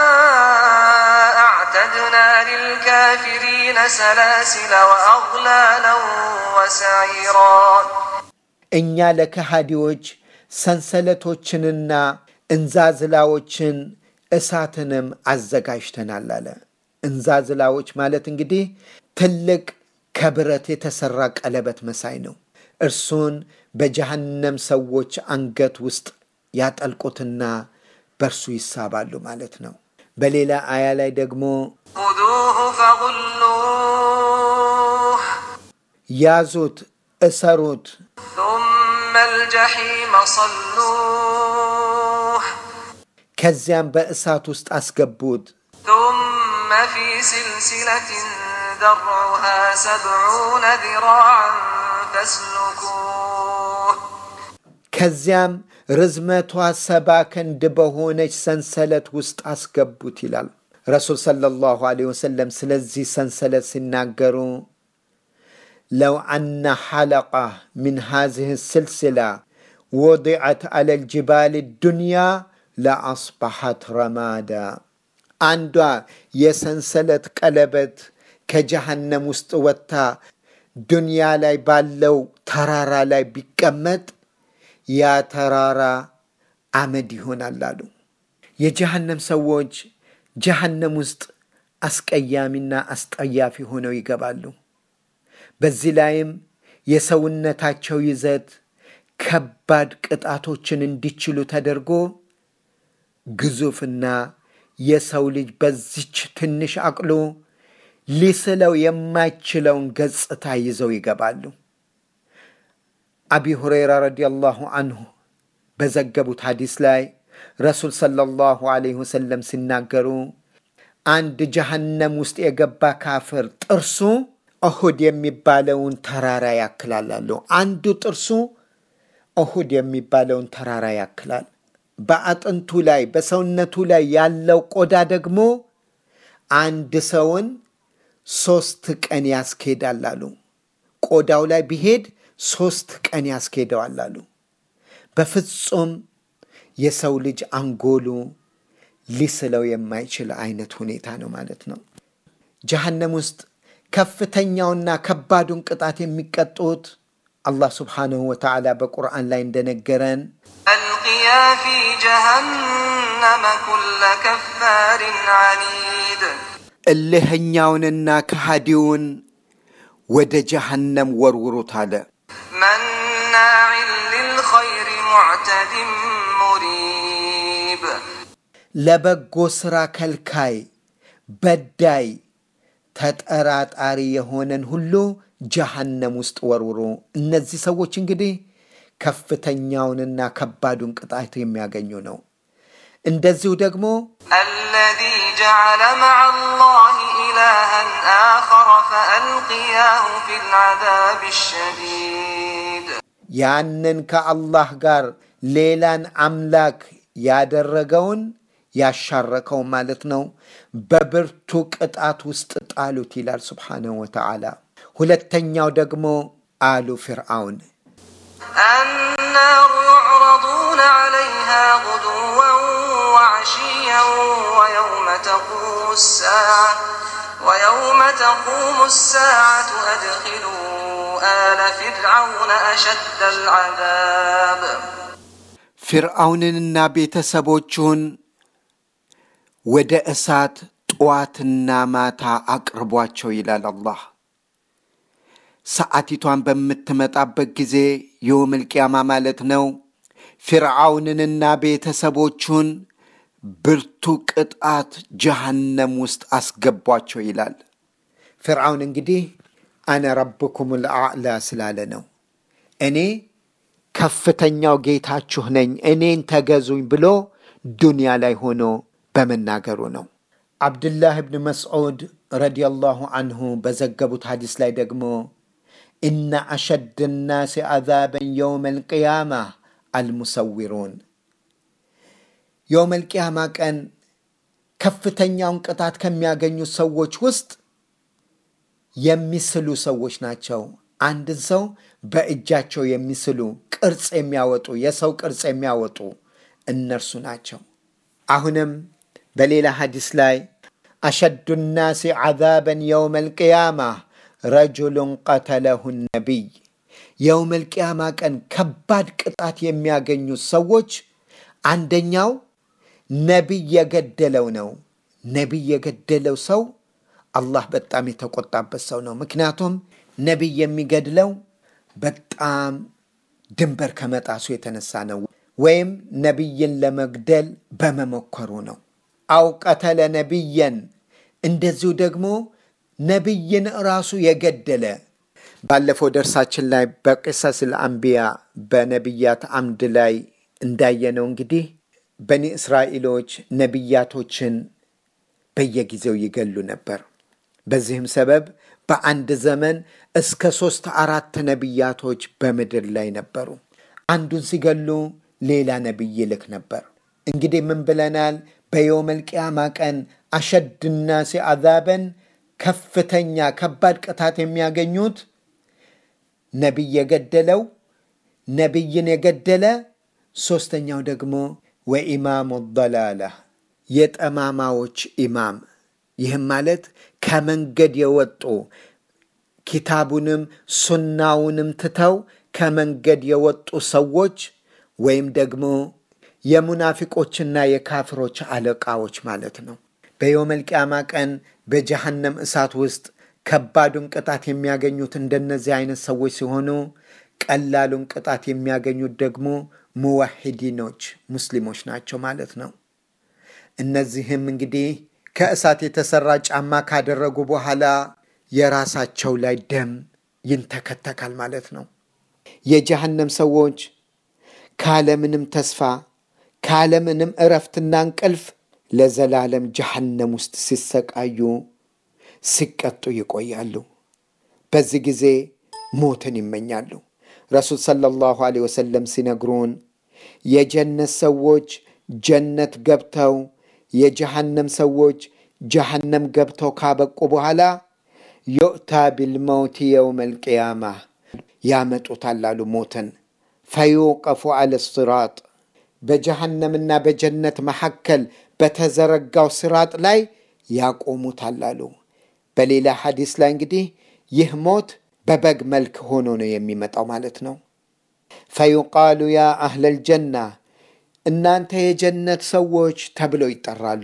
أعتدنا للكافرين سلاسل وأغلالا وسعيرا እኛ ለከሃዲዎች ሰንሰለቶችንና እንዛዝላዎችን እሳትንም አዘጋጅተናል አለ። እንዛዝላዎች ማለት እንግዲህ ትልቅ ከብረት የተሰራ ቀለበት መሳይ ነው። እርሱን በጀሃነም ሰዎች አንገት ውስጥ ያጠልቁትና በእርሱ ይሳባሉ ማለት ነው። በሌላ አያ ላይ ደግሞ خذوه فغلوه ያዙት፣ እሰሩት፣ ثم الجحيم صلوه ከዚያም በእሳት ውስጥ አስገቡት። ثم في سلسلة ذرعها سبعون ذراعا فاسلكوه ከዚያም ርዝመቷ ሰባ ክንድ በሆነች ሰንሰለት ውስጥ አስገቡት ይላል ረሱል ሰለላሁ ዐለይሂ ወሰለም። ስለዚህ ሰንሰለት ሲናገሩ ለው አነ ሐለቃ ምን ሃዚህ ስልስላ ወضዐት ዐለ ልጅባል ዱንያ ለአስበሐት ረማዳ አንዷ የሰንሰለት ቀለበት ከጀሃነም ውስጥ ወጥታ ዱንያ ላይ ባለው ተራራ ላይ ቢቀመጥ ያ ተራራ አመድ ይሆናል አሉ። የጀሃነም ሰዎች ጀሃነም ውስጥ አስቀያሚና አስጠያፊ ሆነው ይገባሉ። በዚህ ላይም የሰውነታቸው ይዘት ከባድ ቅጣቶችን እንዲችሉ ተደርጎ ግዙፍና የሰው ልጅ በዚች ትንሽ አቅሎ ሊስለው የማይችለውን ገጽታ ይዘው ይገባሉ። አቢ ሁረይራ ረዲየላሁ አንሁ በዘገቡት ሐዲስ ላይ ረሱል ሰለላሁ ዐለይሂ ወሰለም ሲናገሩ አንድ ጀሃነም ውስጥ የገባ ካፍር ጥርሱ እሁድ የሚባለውን ተራራ ያክላል አሉ። አንዱ ጥርሱ እሁድ የሚባለውን ተራራ ያክላል። በአጥንቱ ላይ በሰውነቱ ላይ ያለው ቆዳ ደግሞ አንድ ሰውን ሶስት ቀን ያስኬዳል አሉ። ቆዳው ላይ ቢሄድ ሶስት ቀን ያስኬደዋል አሉ። በፍጹም የሰው ልጅ አንጎሉ ሊስለው የማይችል አይነት ሁኔታ ነው ማለት ነው። ጀሃነም ውስጥ ከፍተኛውና ከባዱን ቅጣት የሚቀጡት አላህ ስብሓንሁ ወተዓላ በቁርአን ላይ እንደነገረን ألقيا في جهنم كل كفار عنيد እልህኛውንና ከሃዲውን ወደ ጀሃነም ወርውሩት አለ። مناع ለበጎ ሥራ ከልካይ፣ በዳይ፣ ተጠራጣሪ የሆነን ሁሉ ጀሃነም ውስጥ ወርውሩ። እነዚህ ሰዎች እንግዲህ ከፍተኛውንና ከባዱን ቅጣት የሚያገኙ ነው። እንደዚሁ ደግሞ الذي جعل مع الله إلها آخر فألقياه في العذاب الشديد ያንን ከአላህ ጋር ሌላን አምላክ ያደረገውን ያሻረከው ማለት ነው በብርቱ ቅጣት ውስጥ ጣሉት ይላል ስብሓነሁ ወተዓላ። ሁለተኛው ደግሞ አሉ ፊርዓውን النار يعرضون عليها غدوا وعشيا ويوم تقوم الساعة ويوم تقوم الساعة أدخلوا آل فرعون أشد العذاب ፊርዓውንንና ቤተሰቦቹን ወደ እሳት ጠዋትና ማታ አቅርቧቸው ይላል አላህ። ሰዓቲቷን በምትመጣበት ጊዜ የውመል ቂያማ ማለት ነው። ፊርዓውንንና ቤተሰቦቹን ብርቱ ቅጣት ጀሃነም ውስጥ አስገቧቸው ይላል። ፊርዓውን እንግዲህ አነ ረብኩም ልአዕላ ስላለ ነው። እኔ ከፍተኛው ጌታችሁ ነኝ፣ እኔን ተገዙኝ ብሎ ዱንያ ላይ ሆኖ በመናገሩ ነው። አብድላህ ብን መስዑድ ረዲየላሁ አንሁ በዘገቡት ሐዲስ ላይ ደግሞ ኢነ አሸድ ናሲ አዛበን የውም ልቅያማ አልሙሰዊሩን የውም ልቅያማ ቀን ከፍተኛውን ቅጣት ከሚያገኙት ሰዎች ውስጥ የሚስሉ ሰዎች ናቸው። አንድን ሰው በእጃቸው የሚስሉ ቅርጽ የሚያወጡ የሰው ቅርጽ የሚያወጡ እነርሱ ናቸው። አሁንም በሌላ ሐዲስ ላይ አሸዱ ናሲ ዓዛበን የውም ልቅያማ ረጁሉን ቀተለሁ ነቢይ የውም ልቅያማ ቀን ከባድ ቅጣት የሚያገኙት ሰዎች አንደኛው ነቢይ የገደለው ነው። ነቢይ የገደለው ሰው አላህ በጣም የተቆጣበት ሰው ነው። ምክንያቱም ነቢይ የሚገድለው በጣም ድንበር ከመጣሱ የተነሳ ነው፣ ወይም ነቢይን ለመግደል በመሞከሩ ነው። አው ቀተለ ነቢየን እንደዚሁ ደግሞ ነቢይን ራሱ የገደለ ባለፈው ደርሳችን ላይ በቅሰስ ልአንቢያ በነቢያት አምድ ላይ እንዳየነው እንግዲህ በኒ እስራኤሎች ነቢያቶችን በየጊዜው ይገሉ ነበር። በዚህም ሰበብ በአንድ ዘመን እስከ ሶስት አራት ነቢያቶች በምድር ላይ ነበሩ። አንዱን ሲገሉ ሌላ ነቢይ ይልክ ነበር። እንግዲህ ምን ብለናል? በየውመል ቂያማ ቀን አሸድ ናሲ አዛበን ከፍተኛ ከባድ ቅጣት የሚያገኙት ነቢይ የገደለው ነቢይን የገደለ ሶስተኛው ደግሞ ወኢማሙ ደላላ የጠማማዎች ኢማም ይህም ማለት ከመንገድ የወጡ ኪታቡንም ሱናውንም ትተው ከመንገድ የወጡ ሰዎች ወይም ደግሞ የሙናፊቆችና የካፍሮች አለቃዎች ማለት ነው። በየውመል ቂያማ ቀን በጀሃነም እሳት ውስጥ ከባዱን ቅጣት የሚያገኙት እንደነዚህ አይነት ሰዎች ሲሆኑ ቀላሉን ቅጣት የሚያገኙት ደግሞ ሙዋሂዲኖች ሙስሊሞች ናቸው ማለት ነው። እነዚህም እንግዲህ ከእሳት የተሰራ ጫማ ካደረጉ በኋላ የራሳቸው ላይ ደም ይንተከተካል ማለት ነው። የጀሃነም ሰዎች ካለምንም ተስፋ ካለምንም እረፍትና እንቅልፍ ለዘላለም ጀሃነም ውስጥ ሲሰቃዩ ሲቀጡ ይቆያሉ። በዚህ ጊዜ ሞትን ይመኛሉ። ረሱል ሰለላሁ ዐለይሂ ወሰለም ሲነግሩን የጀነት ሰዎች ጀነት ገብተው የጀሃነም ሰዎች ጀሃነም ገብተው ካበቁ በኋላ ዩእታ ቢልመውት የውም ልቅያማ ያመጡታል አሉ ሞትን ፈዩቀፉ አለ ስራጥ በጀሃነምና በጀነት መካከል በተዘረጋው ስራጥ ላይ ያቆሙታል አሉ። በሌላ ሐዲስ ላይ እንግዲህ ይህ ሞት በበግ መልክ ሆኖ ነው የሚመጣው ማለት ነው። ፈዩቃሉ ያ አህለል ጀና እናንተ የጀነት ሰዎች ተብለው ይጠራሉ።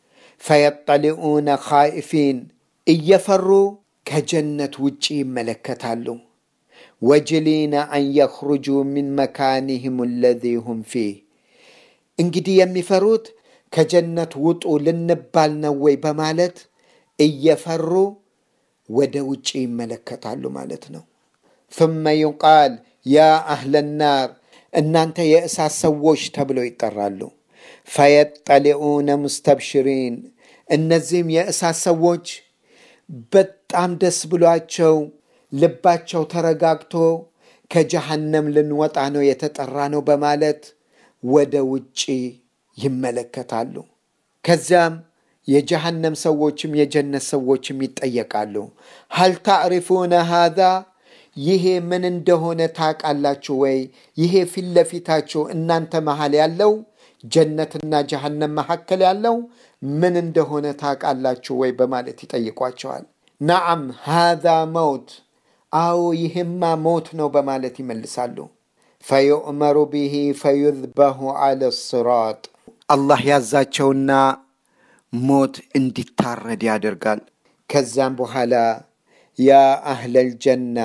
ፈየጠሊኡነ ኻኢፊን እየፈሩ ከጀነት ውጪ ይመለከታሉ። ወጅሊነ አን የኽሩጁ ሚን መካኒህም አለዚ ሁም ፊህ እንግዲህ የሚፈሩት ከጀነት ውጡ ልንባል ነው ወይ በማለት እየፈሩ ወደ ውጭ ይመለከታሉ ማለት ነው። ثم يقال يا أهل النار እናንተ የእሳት ሰዎች ተብለው ይጠራሉ። ፈየጠሊዑነ ሙስተብሽሪን እነዚህም የእሳት ሰዎች በጣም ደስ ብሏቸው ልባቸው ተረጋግቶ ከጀሃነም ልንወጣ ነው የተጠራ ነው በማለት ወደ ውጭ ይመለከታሉ። ከዚያም የጀሃነም ሰዎችም የጀነት ሰዎችም ይጠየቃሉ። ሀል ታዕሪፉነ ሃዛ ይሄ ምን እንደሆነ ታውቃላችሁ ወይ? ይሄ ፊት ለፊታችሁ እናንተ መሃል ያለው ጀነትና ጀሃነም መካከል ያለው ምን እንደሆነ ታውቃላችሁ ወይ? በማለት ይጠይቋቸዋል። ነዓም ሃዛ መውት፣ አዎ ይህማ ሞት ነው በማለት ይመልሳሉ። ፈዩእመሩ ብሂ ፈዩዝበሁ አለ ስራጥ አላህ ያዛቸውና ሞት እንዲታረድ ያደርጋል። ከዚያም በኋላ ያ አህለል ጀና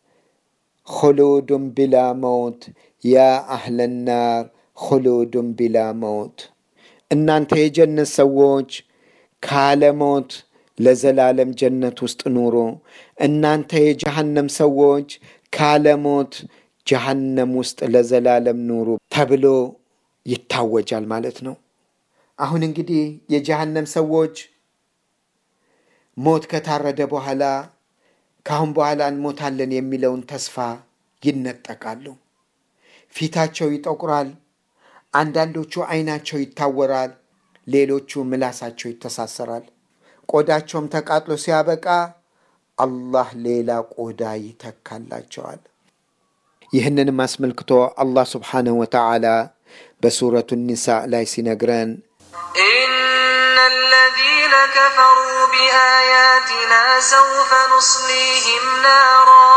ኹሉዱን ቢላ መውት ያ አህለ ናር ኹሉዱን ቢላ መውት፣ እናንተ የጀነት ሰዎች ካለ ሞት ለዘላለም ጀነት ውስጥ ኑሮ፣ እናንተ የጀሃነም ሰዎች ካለ ሞት ጀሃነም ውስጥ ለዘላለም ኑሩ ተብሎ ይታወጃል ማለት ነው። አሁን እንግዲህ የጀሃነም ሰዎች ሞት ከታረደ በኋላ ከአሁን በኋላ እንሞታለን የሚለውን ተስፋ ይነጠቃሉ። ፊታቸው ይጠቁራል። አንዳንዶቹ አይናቸው ይታወራል። ሌሎቹ ምላሳቸው ይተሳሰራል። ቆዳቸውም ተቃጥሎ ሲያበቃ አላህ ሌላ ቆዳ ይተካላቸዋል። ይህንንም አስመልክቶ አላህ ስብሓንሁ ወተዓላ በሱረቱ ኒሳእ ላይ ሲነግረን إن الذين كفروا بآياتنا سوف نصليهم نارا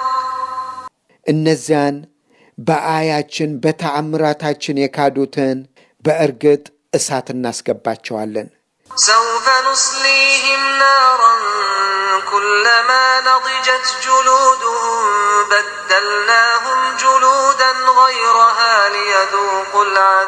እነዚያን በአያችን በተአምራታችን የካዱትን በእርግጥ እሳት እናስገባቸዋለን። سوف نصليهم نارا كلما نضجت جلودهم بدلناهم جلودا غيرها ليذوقوا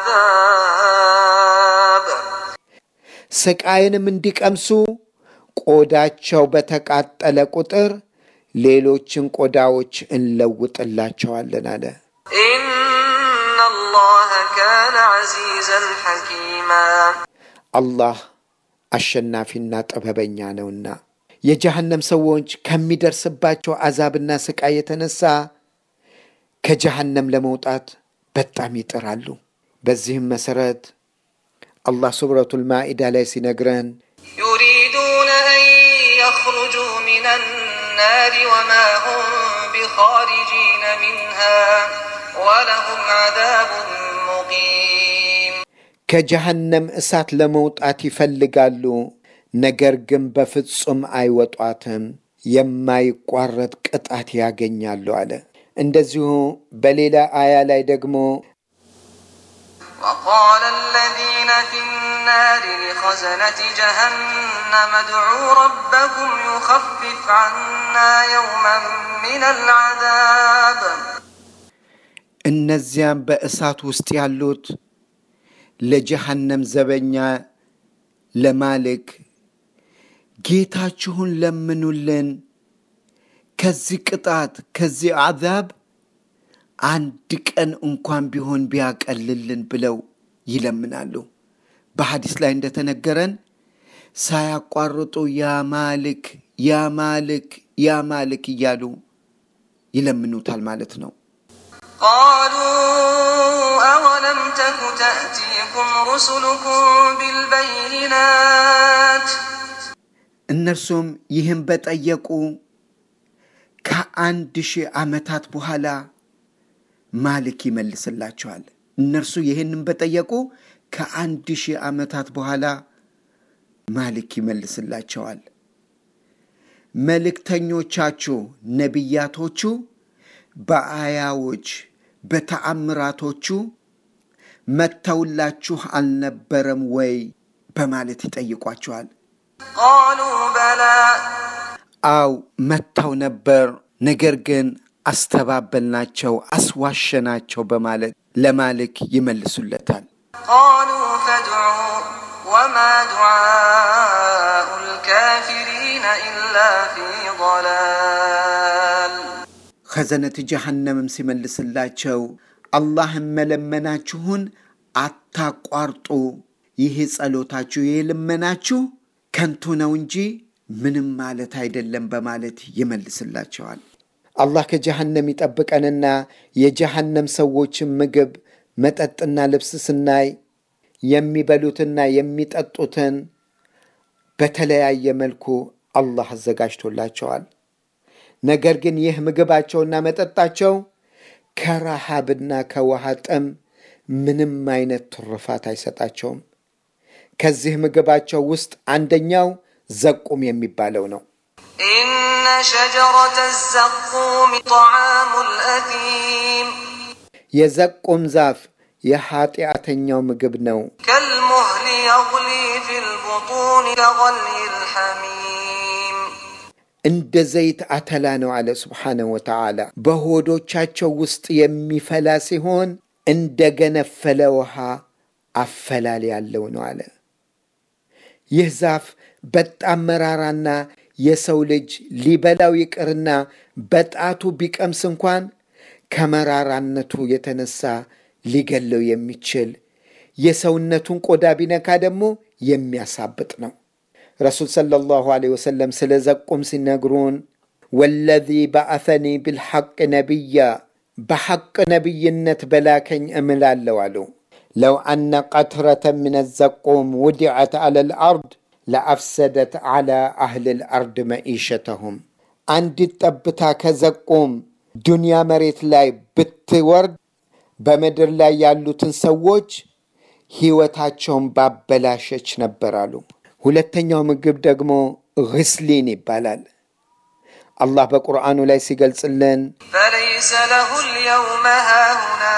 العذاب ስቃይንም እንዲቀምሱ ቆዳቸው በተቃጠለ ቁጥር ሌሎችን ቆዳዎች እንለውጥላቸዋለን አለ። إن الله كان عزيزا حكيما አላህ አሸናፊና ጥበበኛ ነውና የጀሃነም ሰዎች ከሚደርስባቸው አዛብና ስቃይ የተነሳ ከጀሃነም ለመውጣት በጣም ይጥራሉ። በዚህም መሰረት አላህ ሱረቱል ማኢዳ ላይ ሲነግረን يريدون أن يخرجوا من النار وما هم بخارجين منها ولهم عذاب مقيم ከጀሃነም እሳት ለመውጣት ይፈልጋሉ፣ ነገር ግን በፍጹም አይወጧትም፣ የማይቋረጥ ቅጣት ያገኛሉ አለ። እንደዚሁ በሌላ አያ ላይ ደግሞ وقال الذين في النار لخزنة جهنم ادعوا ربكم يخفف عنا يوما من العذاب እነዚያም በእሳት ውስጥ ያሉት ለጀሃነም ዘበኛ ለማልክ ጌታችሁን ለምኑልን ከዚህ ቅጣት ከዚህ አዛብ አንድ ቀን እንኳን ቢሆን ቢያቀልልን ብለው ይለምናሉ። በሐዲስ ላይ እንደተነገረን ሳያቋርጡ ያ ማልክ ያ ማልክ ያ ማልክ እያሉ ይለምኑታል ማለት ነው። قالوا أولم تك تأتيكم رسلكم بالبينات እነርሱም ይህን በጠየቁ ከአንድ ሺህ ዓመታት በኋላ ማልክ ይመልስላቸዋል። እነርሱ ይህንን በጠየቁ ከአንድ ሺህ ዓመታት በኋላ ማልክ ይመልስላቸዋል። መልእክተኞቻችሁ ነቢያቶቹ በአያዎች በተአምራቶቹ መጥተውላችሁ አልነበረም ወይ በማለት ይጠይቋቸዋል። قالوا بلى አው መጥተው ነበር፣ ነገር ግን አስተባበልናቸው፣ አስዋሸናቸው በማለት ለማልክ ይመልሱለታል። قالوا فادعوا دعاء الكافرين إلا في ضلال ኸዘነት ጀሃነምም ሲመልስላቸው አላህን መለመናችሁን አታቋርጡ፣ ይህ ጸሎታችሁ፣ ይህ ልመናችሁ ከንቱ ነው እንጂ ምንም ማለት አይደለም በማለት ይመልስላቸዋል። አላህ ከጀሃነም ይጠብቀንና የጀሃነም ሰዎችን ምግብ፣ መጠጥና ልብስ ስናይ የሚበሉትና የሚጠጡትን በተለያየ መልኩ አላህ አዘጋጅቶላቸዋል። ነገር ግን ይህ ምግባቸውና መጠጣቸው ከረሃብና ከውሃ ጥም ምንም አይነት ትሩፋት አይሰጣቸውም። ከዚህ ምግባቸው ውስጥ አንደኛው ዘቁም የሚባለው ነው። إن شجرة الزقوم طعام الأثيم የዘቁም ዛፍ የኃጢአተኛው ምግብ ነው። كالمهل يغلي في البطون كغلي الحميم እንደ ዘይት አተላ ነው አለ ስብሓነሁ ወተዓላ። በሆዶቻቸው ውስጥ የሚፈላ ሲሆን እንደ ገነፈለ ውሃ አፈላል ያለው ነው አለ። ይህ ዛፍ በጣም መራራና የሰው ልጅ ሊበላው ይቅርና በጣቱ ቢቀምስ እንኳን ከመራራነቱ የተነሳ ሊገለው የሚችል የሰውነቱን ቆዳ ቢነካ ደግሞ የሚያሳብጥ ነው። ረሱል ሰለላሁ ዐለይሂ ወሰለም ስለ ዘቁም ሲነግሩን ወለዚ በአሰኒ ብልሐቅ ነቢያ በሐቅ ነቢይነት በላከኝ እምላለሁ አሉ። ለው አነ ቀትረተ ምን ዘቁም ውዲዐት ዐለ ልአርድ ለአፍሰደት ዐላ አህል ልአርድ መኢሸተሁም። አንዲት ጠብታ ከዘቁም ዱንያ መሬት ላይ ብትወርድ በምድር ላይ ያሉትን ሰዎች ሕይወታቸውን ባበላሸች ነበር አሉ። ሁለተኛው ምግብ ደግሞ ግስሊን ይባላል። አላህ በቁርአኑ ላይ ሲገልጽልን فليس له اليوم هاهنا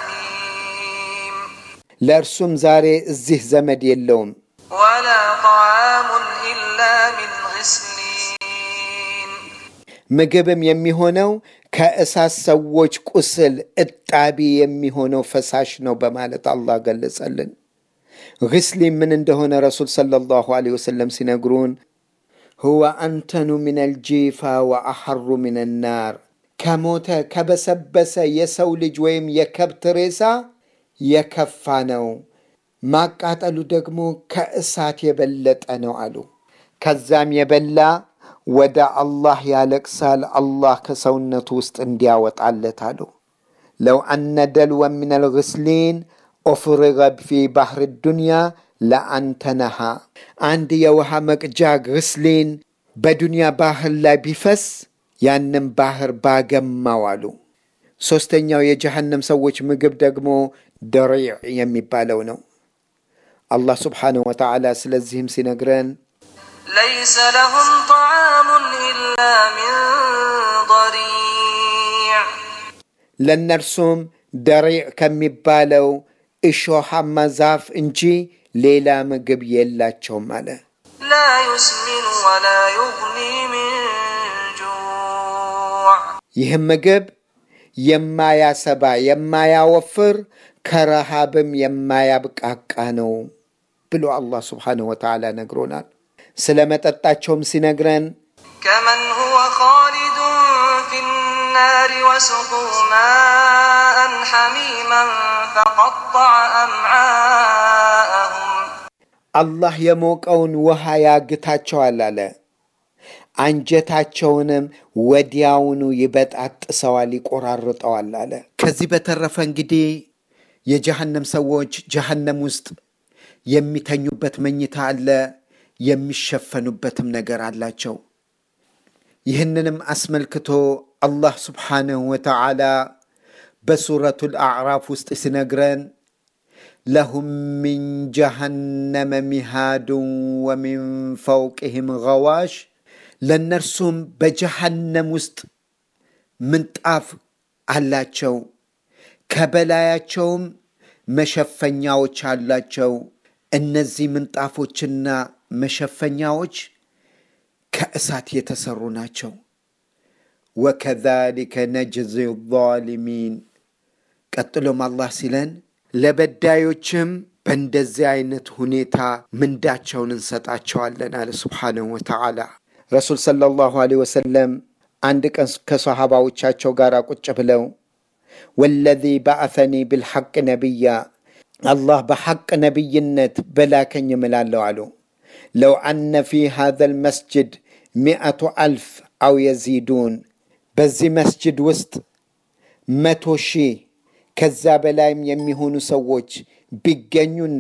حميم ለእርሱም ዛሬ እዚህ ዘመድ የለውም፣ ولا طعام إلا من غسلين ምግብም የሚሆነው ከእሳት ሰዎች ቁስል እጣቢ የሚሆነው ፈሳሽ ነው በማለት አላህ ገለጸልን። ግስሊን ምን እንደሆነ ረሱል ሰለላሁ ዐለይሂ ወሰለም ሲነግሩን ሁወ አንተኑ ምን አልጂፋ ወአሐሩ ምን ናር ከሞተ ከበሰበሰ የሰው ልጅ ወይም የከብት ሬሳ የከፋ ነው፣ ማቃጠሉ ደግሞ ከእሳት የበለጠ ነው አሉ። ከዛም የበላ ወደ አላህ ያለቅሳል፣ አላህ ከሰውነቱ ውስጥ እንዲያወጣለት አሉ። ለው አነ ደልወ ምን አልግስሊን ኦፍርገ ፊ ባህር ዱንያ ለአንተነሃ አንድ የውሃ መቅጃ ግስሊን በዱንያ ባህር ላይ ቢፈስ ያንም ባህር ባገማው አሉ። ሦስተኛው የጀሃነም ሰዎች ምግብ ደግሞ ደሪዕ የሚባለው ነው። አላህ ስብሓንሁ ወተዓላ ስለዚህም ሲነግረን ليس لهم طعام إلا من ضريع ለእነርሱም ደሪዕ ከሚባለው እሾሃማ ዛፍ እንጂ ሌላ ምግብ የላቸውም አለ። لا يسمن ولا يغني من جوع ይህም ምግብ የማያሰባ የማያወፍር ከረሃብም የማያብቃቃ ነው ብሎ አላህ ስብሓንሁ ወተዓላ ነግሮናል። ስለ መጠጣቸውም ሲነግረን كمن هو خالد في النار وسقوا ماء حميما فقطع أمعاءهم አላህ የሞቀውን ውሃ ያግታቸዋል አለ። አንጀታቸውንም ወዲያውኑ ይበጣጥሰዋል፣ ይቆራርጠዋል አለ። ከዚህ በተረፈ እንግዲህ የጀሃነም ሰዎች ጀሃነም ውስጥ የሚተኙበት መኝታ አለ፣ የሚሸፈኑበትም ነገር አላቸው። ይህንንም አስመልክቶ አላህ ስብሓንሁ ወተዓላ በሱረቱል አዕራፍ ውስጥ ሲነግረን ለሁም ሚን ጀሃነመ ሚሃዱን ወሚን ፈውቅህም ገዋሽ ለእነርሱም በጀሃነም ውስጥ ምንጣፍ አላቸው፣ ከበላያቸውም መሸፈኛዎች አላቸው። እነዚህ ምንጣፎችና መሸፈኛዎች ከእሳት የተሰሩ ናቸው። ወከዛሊከ ነጅዚ ዛሊሚን። ቀጥሎም አላህ ሲለን ለበዳዮችም በእንደዚህ አይነት ሁኔታ ምንዳቸውን እንሰጣቸዋለን አለ ስብሓንሁ ወተዓላ። ረሱል ሰለላሁ ዐለይሂ ወሰለም አንድ ቀን ከሰሃባዎቻቸው ጋር ቁጭ ብለው ወለዚ በአሰኒ ብልሐቅ ነቢያ አላህ በሐቅ ነቢይነት በላከኝ እምላለሁ አሉ። ለው አነ ፊ ሃዘ ልመስጅድ ሚአቱ አልፍ አው የዚዱን በዚህ መስጅድ ውስጥ መቶ ሺህ ከዛ በላይም የሚሆኑ ሰዎች ቢገኙና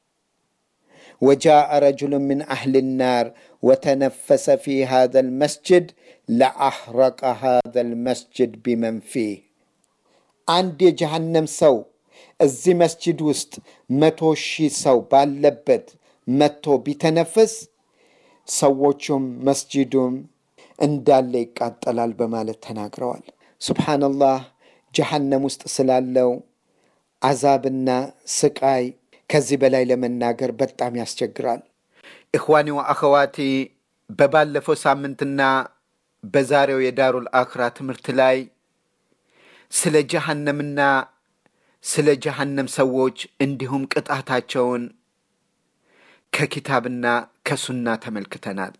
ወጃአ ረጁሉ ምን አህል ናር ወተነፈሰ ፊ ሃዘ ልመስጅድ ለአሕረቀ ሃዘ ልመስጅድ ቢመን ፊህ አንድ የጀሃነም ሰው እዚህ መስጅድ ውስጥ መቶ ሺህ ሰው ባለበት መጥቶ ቢተነፍስ ሰዎቹም መስጂዱም እንዳለ ይቃጠላል በማለት ተናግረዋል። ሱብሓነላህ ጀሃነም ውስጥ ስላለው አዛብና ስቃይ ከዚህ በላይ ለመናገር በጣም ያስቸግራል። ኢኽዋኒ ወአኸዋቲ በባለፈው ሳምንትና በዛሬው የዳሩል አኽራ ትምህርት ላይ ስለ ጀሃነምና ስለ ጀሃነም ሰዎች እንዲሁም ቅጣታቸውን ከኪታብና ከሱና ተመልክተናል።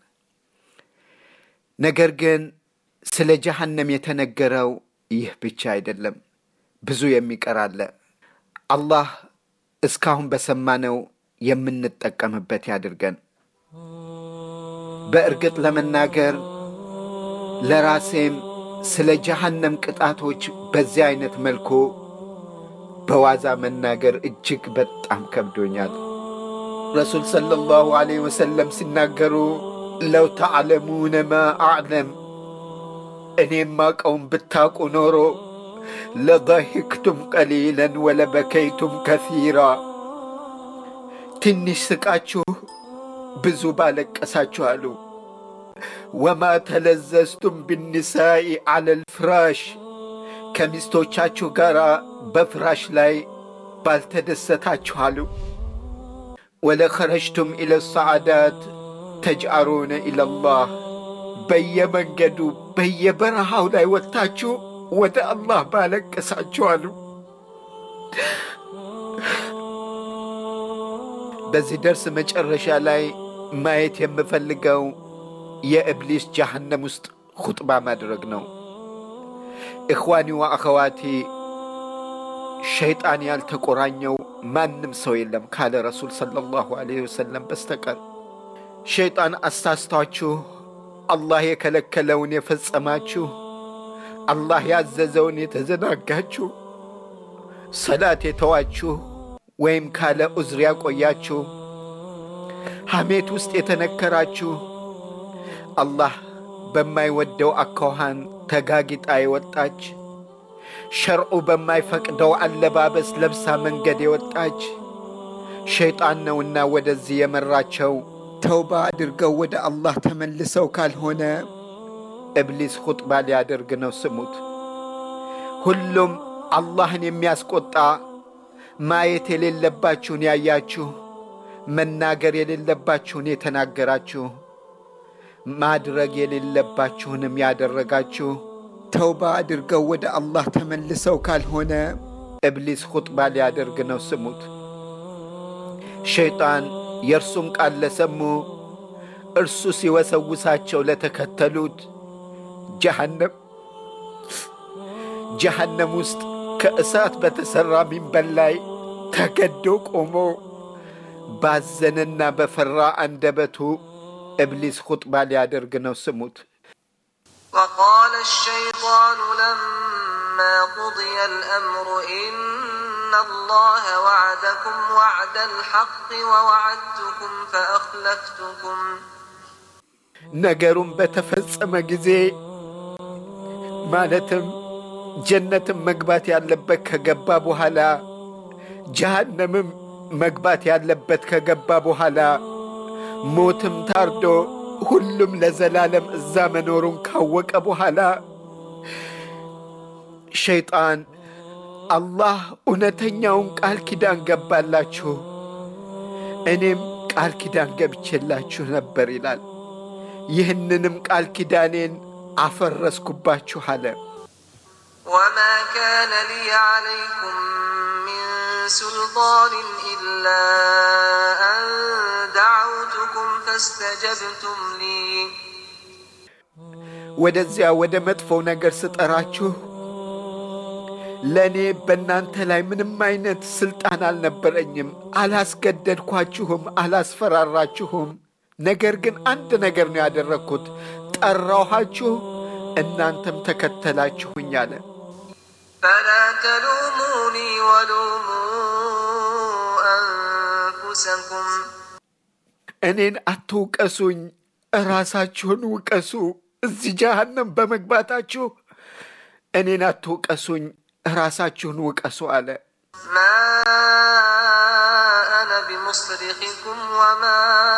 ነገር ግን ስለ ጀሃነም የተነገረው ይህ ብቻ አይደለም፣ ብዙ የሚቀር አለ። አላህ እስካሁን በሰማነው የምንጠቀምበት ያድርገን። በእርግጥ ለመናገር ለራሴም ስለ ጀሃነም ቅጣቶች በዚህ አይነት መልኩ በዋዛ መናገር እጅግ በጣም ከብዶኛል። ረሱል ሰለላሁ ዐለይሂ ወሰለም ሲናገሩ ለው ተዕለሙነ ማ አዕለም እኔም ማቀውን ብታቁ ኖሮ ለضحክቱም ቀሊለን ወለበከይቱም ከሲራ ትንሽ ስቃችሁ ብዙ ባለቀሳችሁ አሉ። ወማ ተለዘዝቱም ብኒሳኢ ዐለል ፍራሽ ከሚስቶቻችሁ ጋር በፍራሽ ላይ ባልተደሰታችሁ አሉ። ወለኸረጅቱም ኢለ ሰዓዳት ተጅአሩነ ኢለላህ በየመንገዱ በየበረሃው ላይ ወጥታችሁ ወደ አላህ ባለቀሳችሁ አሉ። በዚህ ደርስ መጨረሻ ላይ ማየት የምፈልገው የእብሊስ ጀሃነም ውስጥ ኹጥባ ማድረግ ነው። ኢኽዋኒ ወአኸዋቲ ሸይጣን ያልተቆራኘው ማንም ሰው የለም ካለ ረሱል ሰለላሁ ዐለይሂ ወሰለም በስተቀር። ሸይጣን አሳስቷችሁ አላህ የከለከለውን የፈጸማችሁ፣ አላህ ያዘዘውን የተዘናጋችሁ፣ ሰላት የተዋችሁ ወይም ካለ ዑዝር ያቆያችሁ፣ ሐሜት ውስጥ የተነከራችሁ፣ አላህ በማይወደው አኳኋን ተጋጊጣ የወጣች ሸርዑ በማይፈቅደው አለባበስ ለብሳ መንገድ የወጣች ሸይጣን ነውና ወደዚህ የመራቸው። ተውባ አድርገው ወደ አላህ ተመልሰው ካልሆነ እብሊስ ኹጥባ ሊያደርግ ነው። ስሙት። ሁሉም አላህን የሚያስቆጣ ማየት የሌለባችሁን ያያችሁ፣ መናገር የሌለባችሁን የተናገራችሁ፣ ማድረግ የሌለባችሁንም ያደረጋችሁ ተውባ አድርገው ወደ አላህ ተመልሰው ካልሆነ እብሊስ ኹጥባ ሊያደርግ ነው። ስሙት። ሸይጣን የእርሱን ቃል ለሰሙ እርሱ ሲወሰውሳቸው ለተከተሉት ጀሃነም ጀሃነም ውስጥ ከእሳት በተሠራ ሚንበር ላይ ተገዶ ቆሞ ባዘነና በፈራ አንደበቱ እብሊስ ኹጥባ ሊያደርግ ነው። ስሙት። وقال الشيطان لما قضي الأمر إن الله وعدكم وعد الحق ووعدتكم فأخلفتكم ነገሩን በተፈጸመ ጊዜ ማለትም ጀነትም መግባት ያለበት ከገባ በኋላ ጀሃነምም መግባት ያለበት ከገባ በኋላ ሞትም ታርዶ ሁሉም ለዘላለም እዛ መኖሩን ካወቀ በኋላ ሸይጣን አላህ እውነተኛውን ቃል ኪዳን ገባላችሁ፣ እኔም ቃል ኪዳን ገብቼላችሁ ነበር ይላል። ይህንንም ቃል ኪዳኔን አፈረስኩባችሁ አለ። وما كان لي عليكم من سلطان إذ إلا أن دعوتكم فاستجبتم لي ወደዚያ ወደ መጥፎው ነገር ስጠራችሁ ለእኔ በእናንተ ላይ ምንም አይነት ስልጣን አልነበረኝም። አላስገደድኳችሁም፣ አላስፈራራችሁም። ነገር ግን አንድ ነገር ነው ያደረግኩት፣ ጠራኋችሁ፣ እናንተም ተከተላችሁኝ አለ። فلا تلوموني ولوموا أنفسكم እኔን አትውቀሱኝ፣ እራሳችሁን ውቀሱ። እዚህ ጀሃነም በመግባታችሁ እኔን አትውቀሱኝ፣ እራሳችሁን ውቀሱ አለ። ما أنا بمصرخكم وما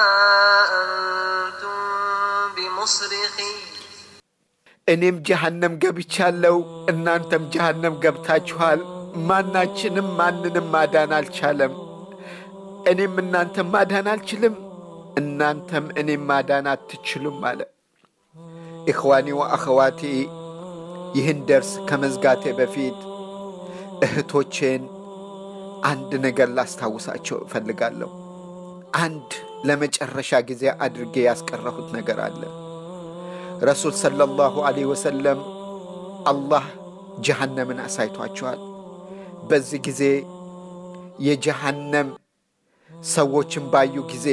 أنتم بمصرخي እኔም ጀሃነም ገብቻለሁ፣ እናንተም ጀሃነም ገብታችኋል። ማናችንም ማንንም ማዳን አልቻለም። እኔም እናንተም ማዳን አልችልም፣ እናንተም እኔም ማዳን አትችሉም አለ። ኢኽዋኒ ወአኸዋቲ ይህን ደርስ ከመዝጋቴ በፊት እህቶቼን አንድ ነገር ላስታውሳቸው እፈልጋለሁ። አንድ ለመጨረሻ ጊዜ አድርጌ ያስቀረሁት ነገር አለ። ረሱል ሰለላሁ ዐለይሂ ወሰለም አላህ ጀሃነምን አሳይቷቸዋል። በዚህ ጊዜ የጀሃነም ሰዎችን ባዩ ጊዜ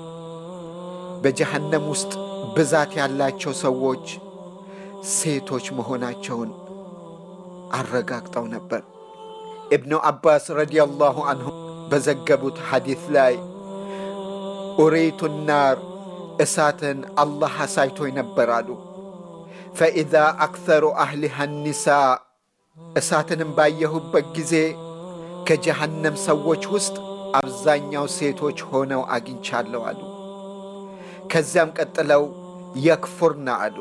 በጀሃነም ውስጥ ብዛት ያላቸው ሰዎች ሴቶች መሆናቸውን አረጋግጠው ነበር። ኢብኑ አባስ ረዲየላሁ አንሁ በዘገቡት ሐዲት ላይ ኡሪቱ ናር እሳትን አላህ አሳይቶኝ ነበር አሉ። ፈኢዛ አክተሩ አህሊሃ ኒሳ እሳትንም ባየሁበት ጊዜ ከጀሃነም ሰዎች ውስጥ አብዛኛው ሴቶች ሆነው አግኝቻለሁ አሉ። ከዚያም ቀጥለው የክፉርና አሉ፣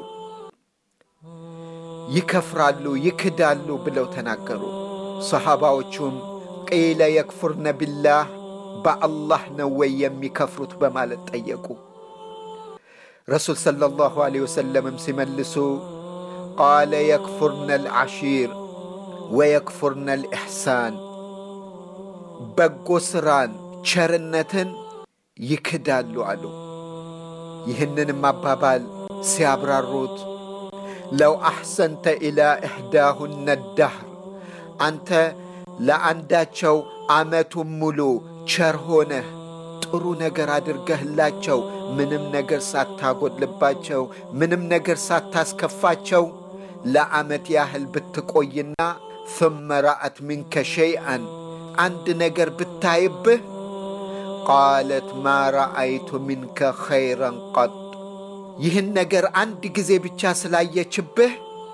ይከፍራሉ፣ ይክዳሉ ብለው ተናገሩ። ሰሓባዎቹም ቂለ የክፉርነ ቢላህ በአላህ ነው ወይ የሚከፍሩት በማለት ጠየቁ። ረሱል ሰለላሁ ዐለይሂ ወሰለምም ሲመልሱ ቃለ የክፉርነ ልዓሺር ወየክፉርነ ልኢሕሳን በጎ ሥራን ቸርነትን ይክዳሉ አሉ። ይህንንም አባባል ሲያብራሩት ለው አሕሰንተ ኢላ ኢሕዳሁነ ዳህር አንተ ለአንዳቸው ዓመቱን ሙሉ ቸር ሆነህ ጥሩ ነገር አድርገህላቸው ምንም ነገር ሳታጎድልባቸው ምንም ነገር ሳታስከፋቸው ለዓመት ያህል ብትቆይና ثم ረአት ሚንከ ሸይአን አንድ ነገር ብታይብህ ቃለት ማ ረአይቱ ሚንከ ኸይረን ቀጥ ይህን ነገር አንድ ጊዜ ብቻ ስላየችብህ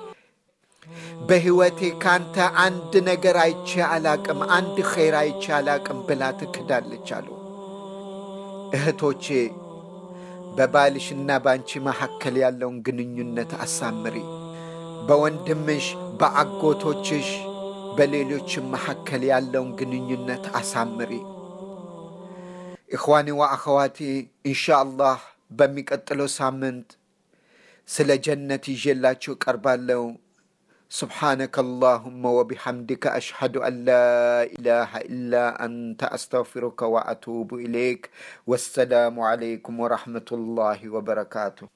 በሕይወቴ ካንተ አንድ ነገር አይቼ አላቅም፣ አንድ ኸይር አይቼ አላቅም ብላ ትክዳለች አሉ። እህቶቼ በባልሽና በአንቺ መካከል ያለውን ግንኙነት አሳምሪ። በወንድምሽ፣ በአጎቶችሽ፣ በሌሎችም መካከል ያለውን ግንኙነት አሳምሪ። ኢኽዋኒ ወአኸዋቲ ኢንሻ አላህ በሚቀጥለው ሳምንት ስለ ጀነት ይዤላችሁ ቀርባለሁ። سبحانك اللهم وبحمدك أشهد أن لا إله إلا أنت أستغفرك وأتوب إليك والسلام عليكم ورحمة الله وبركاته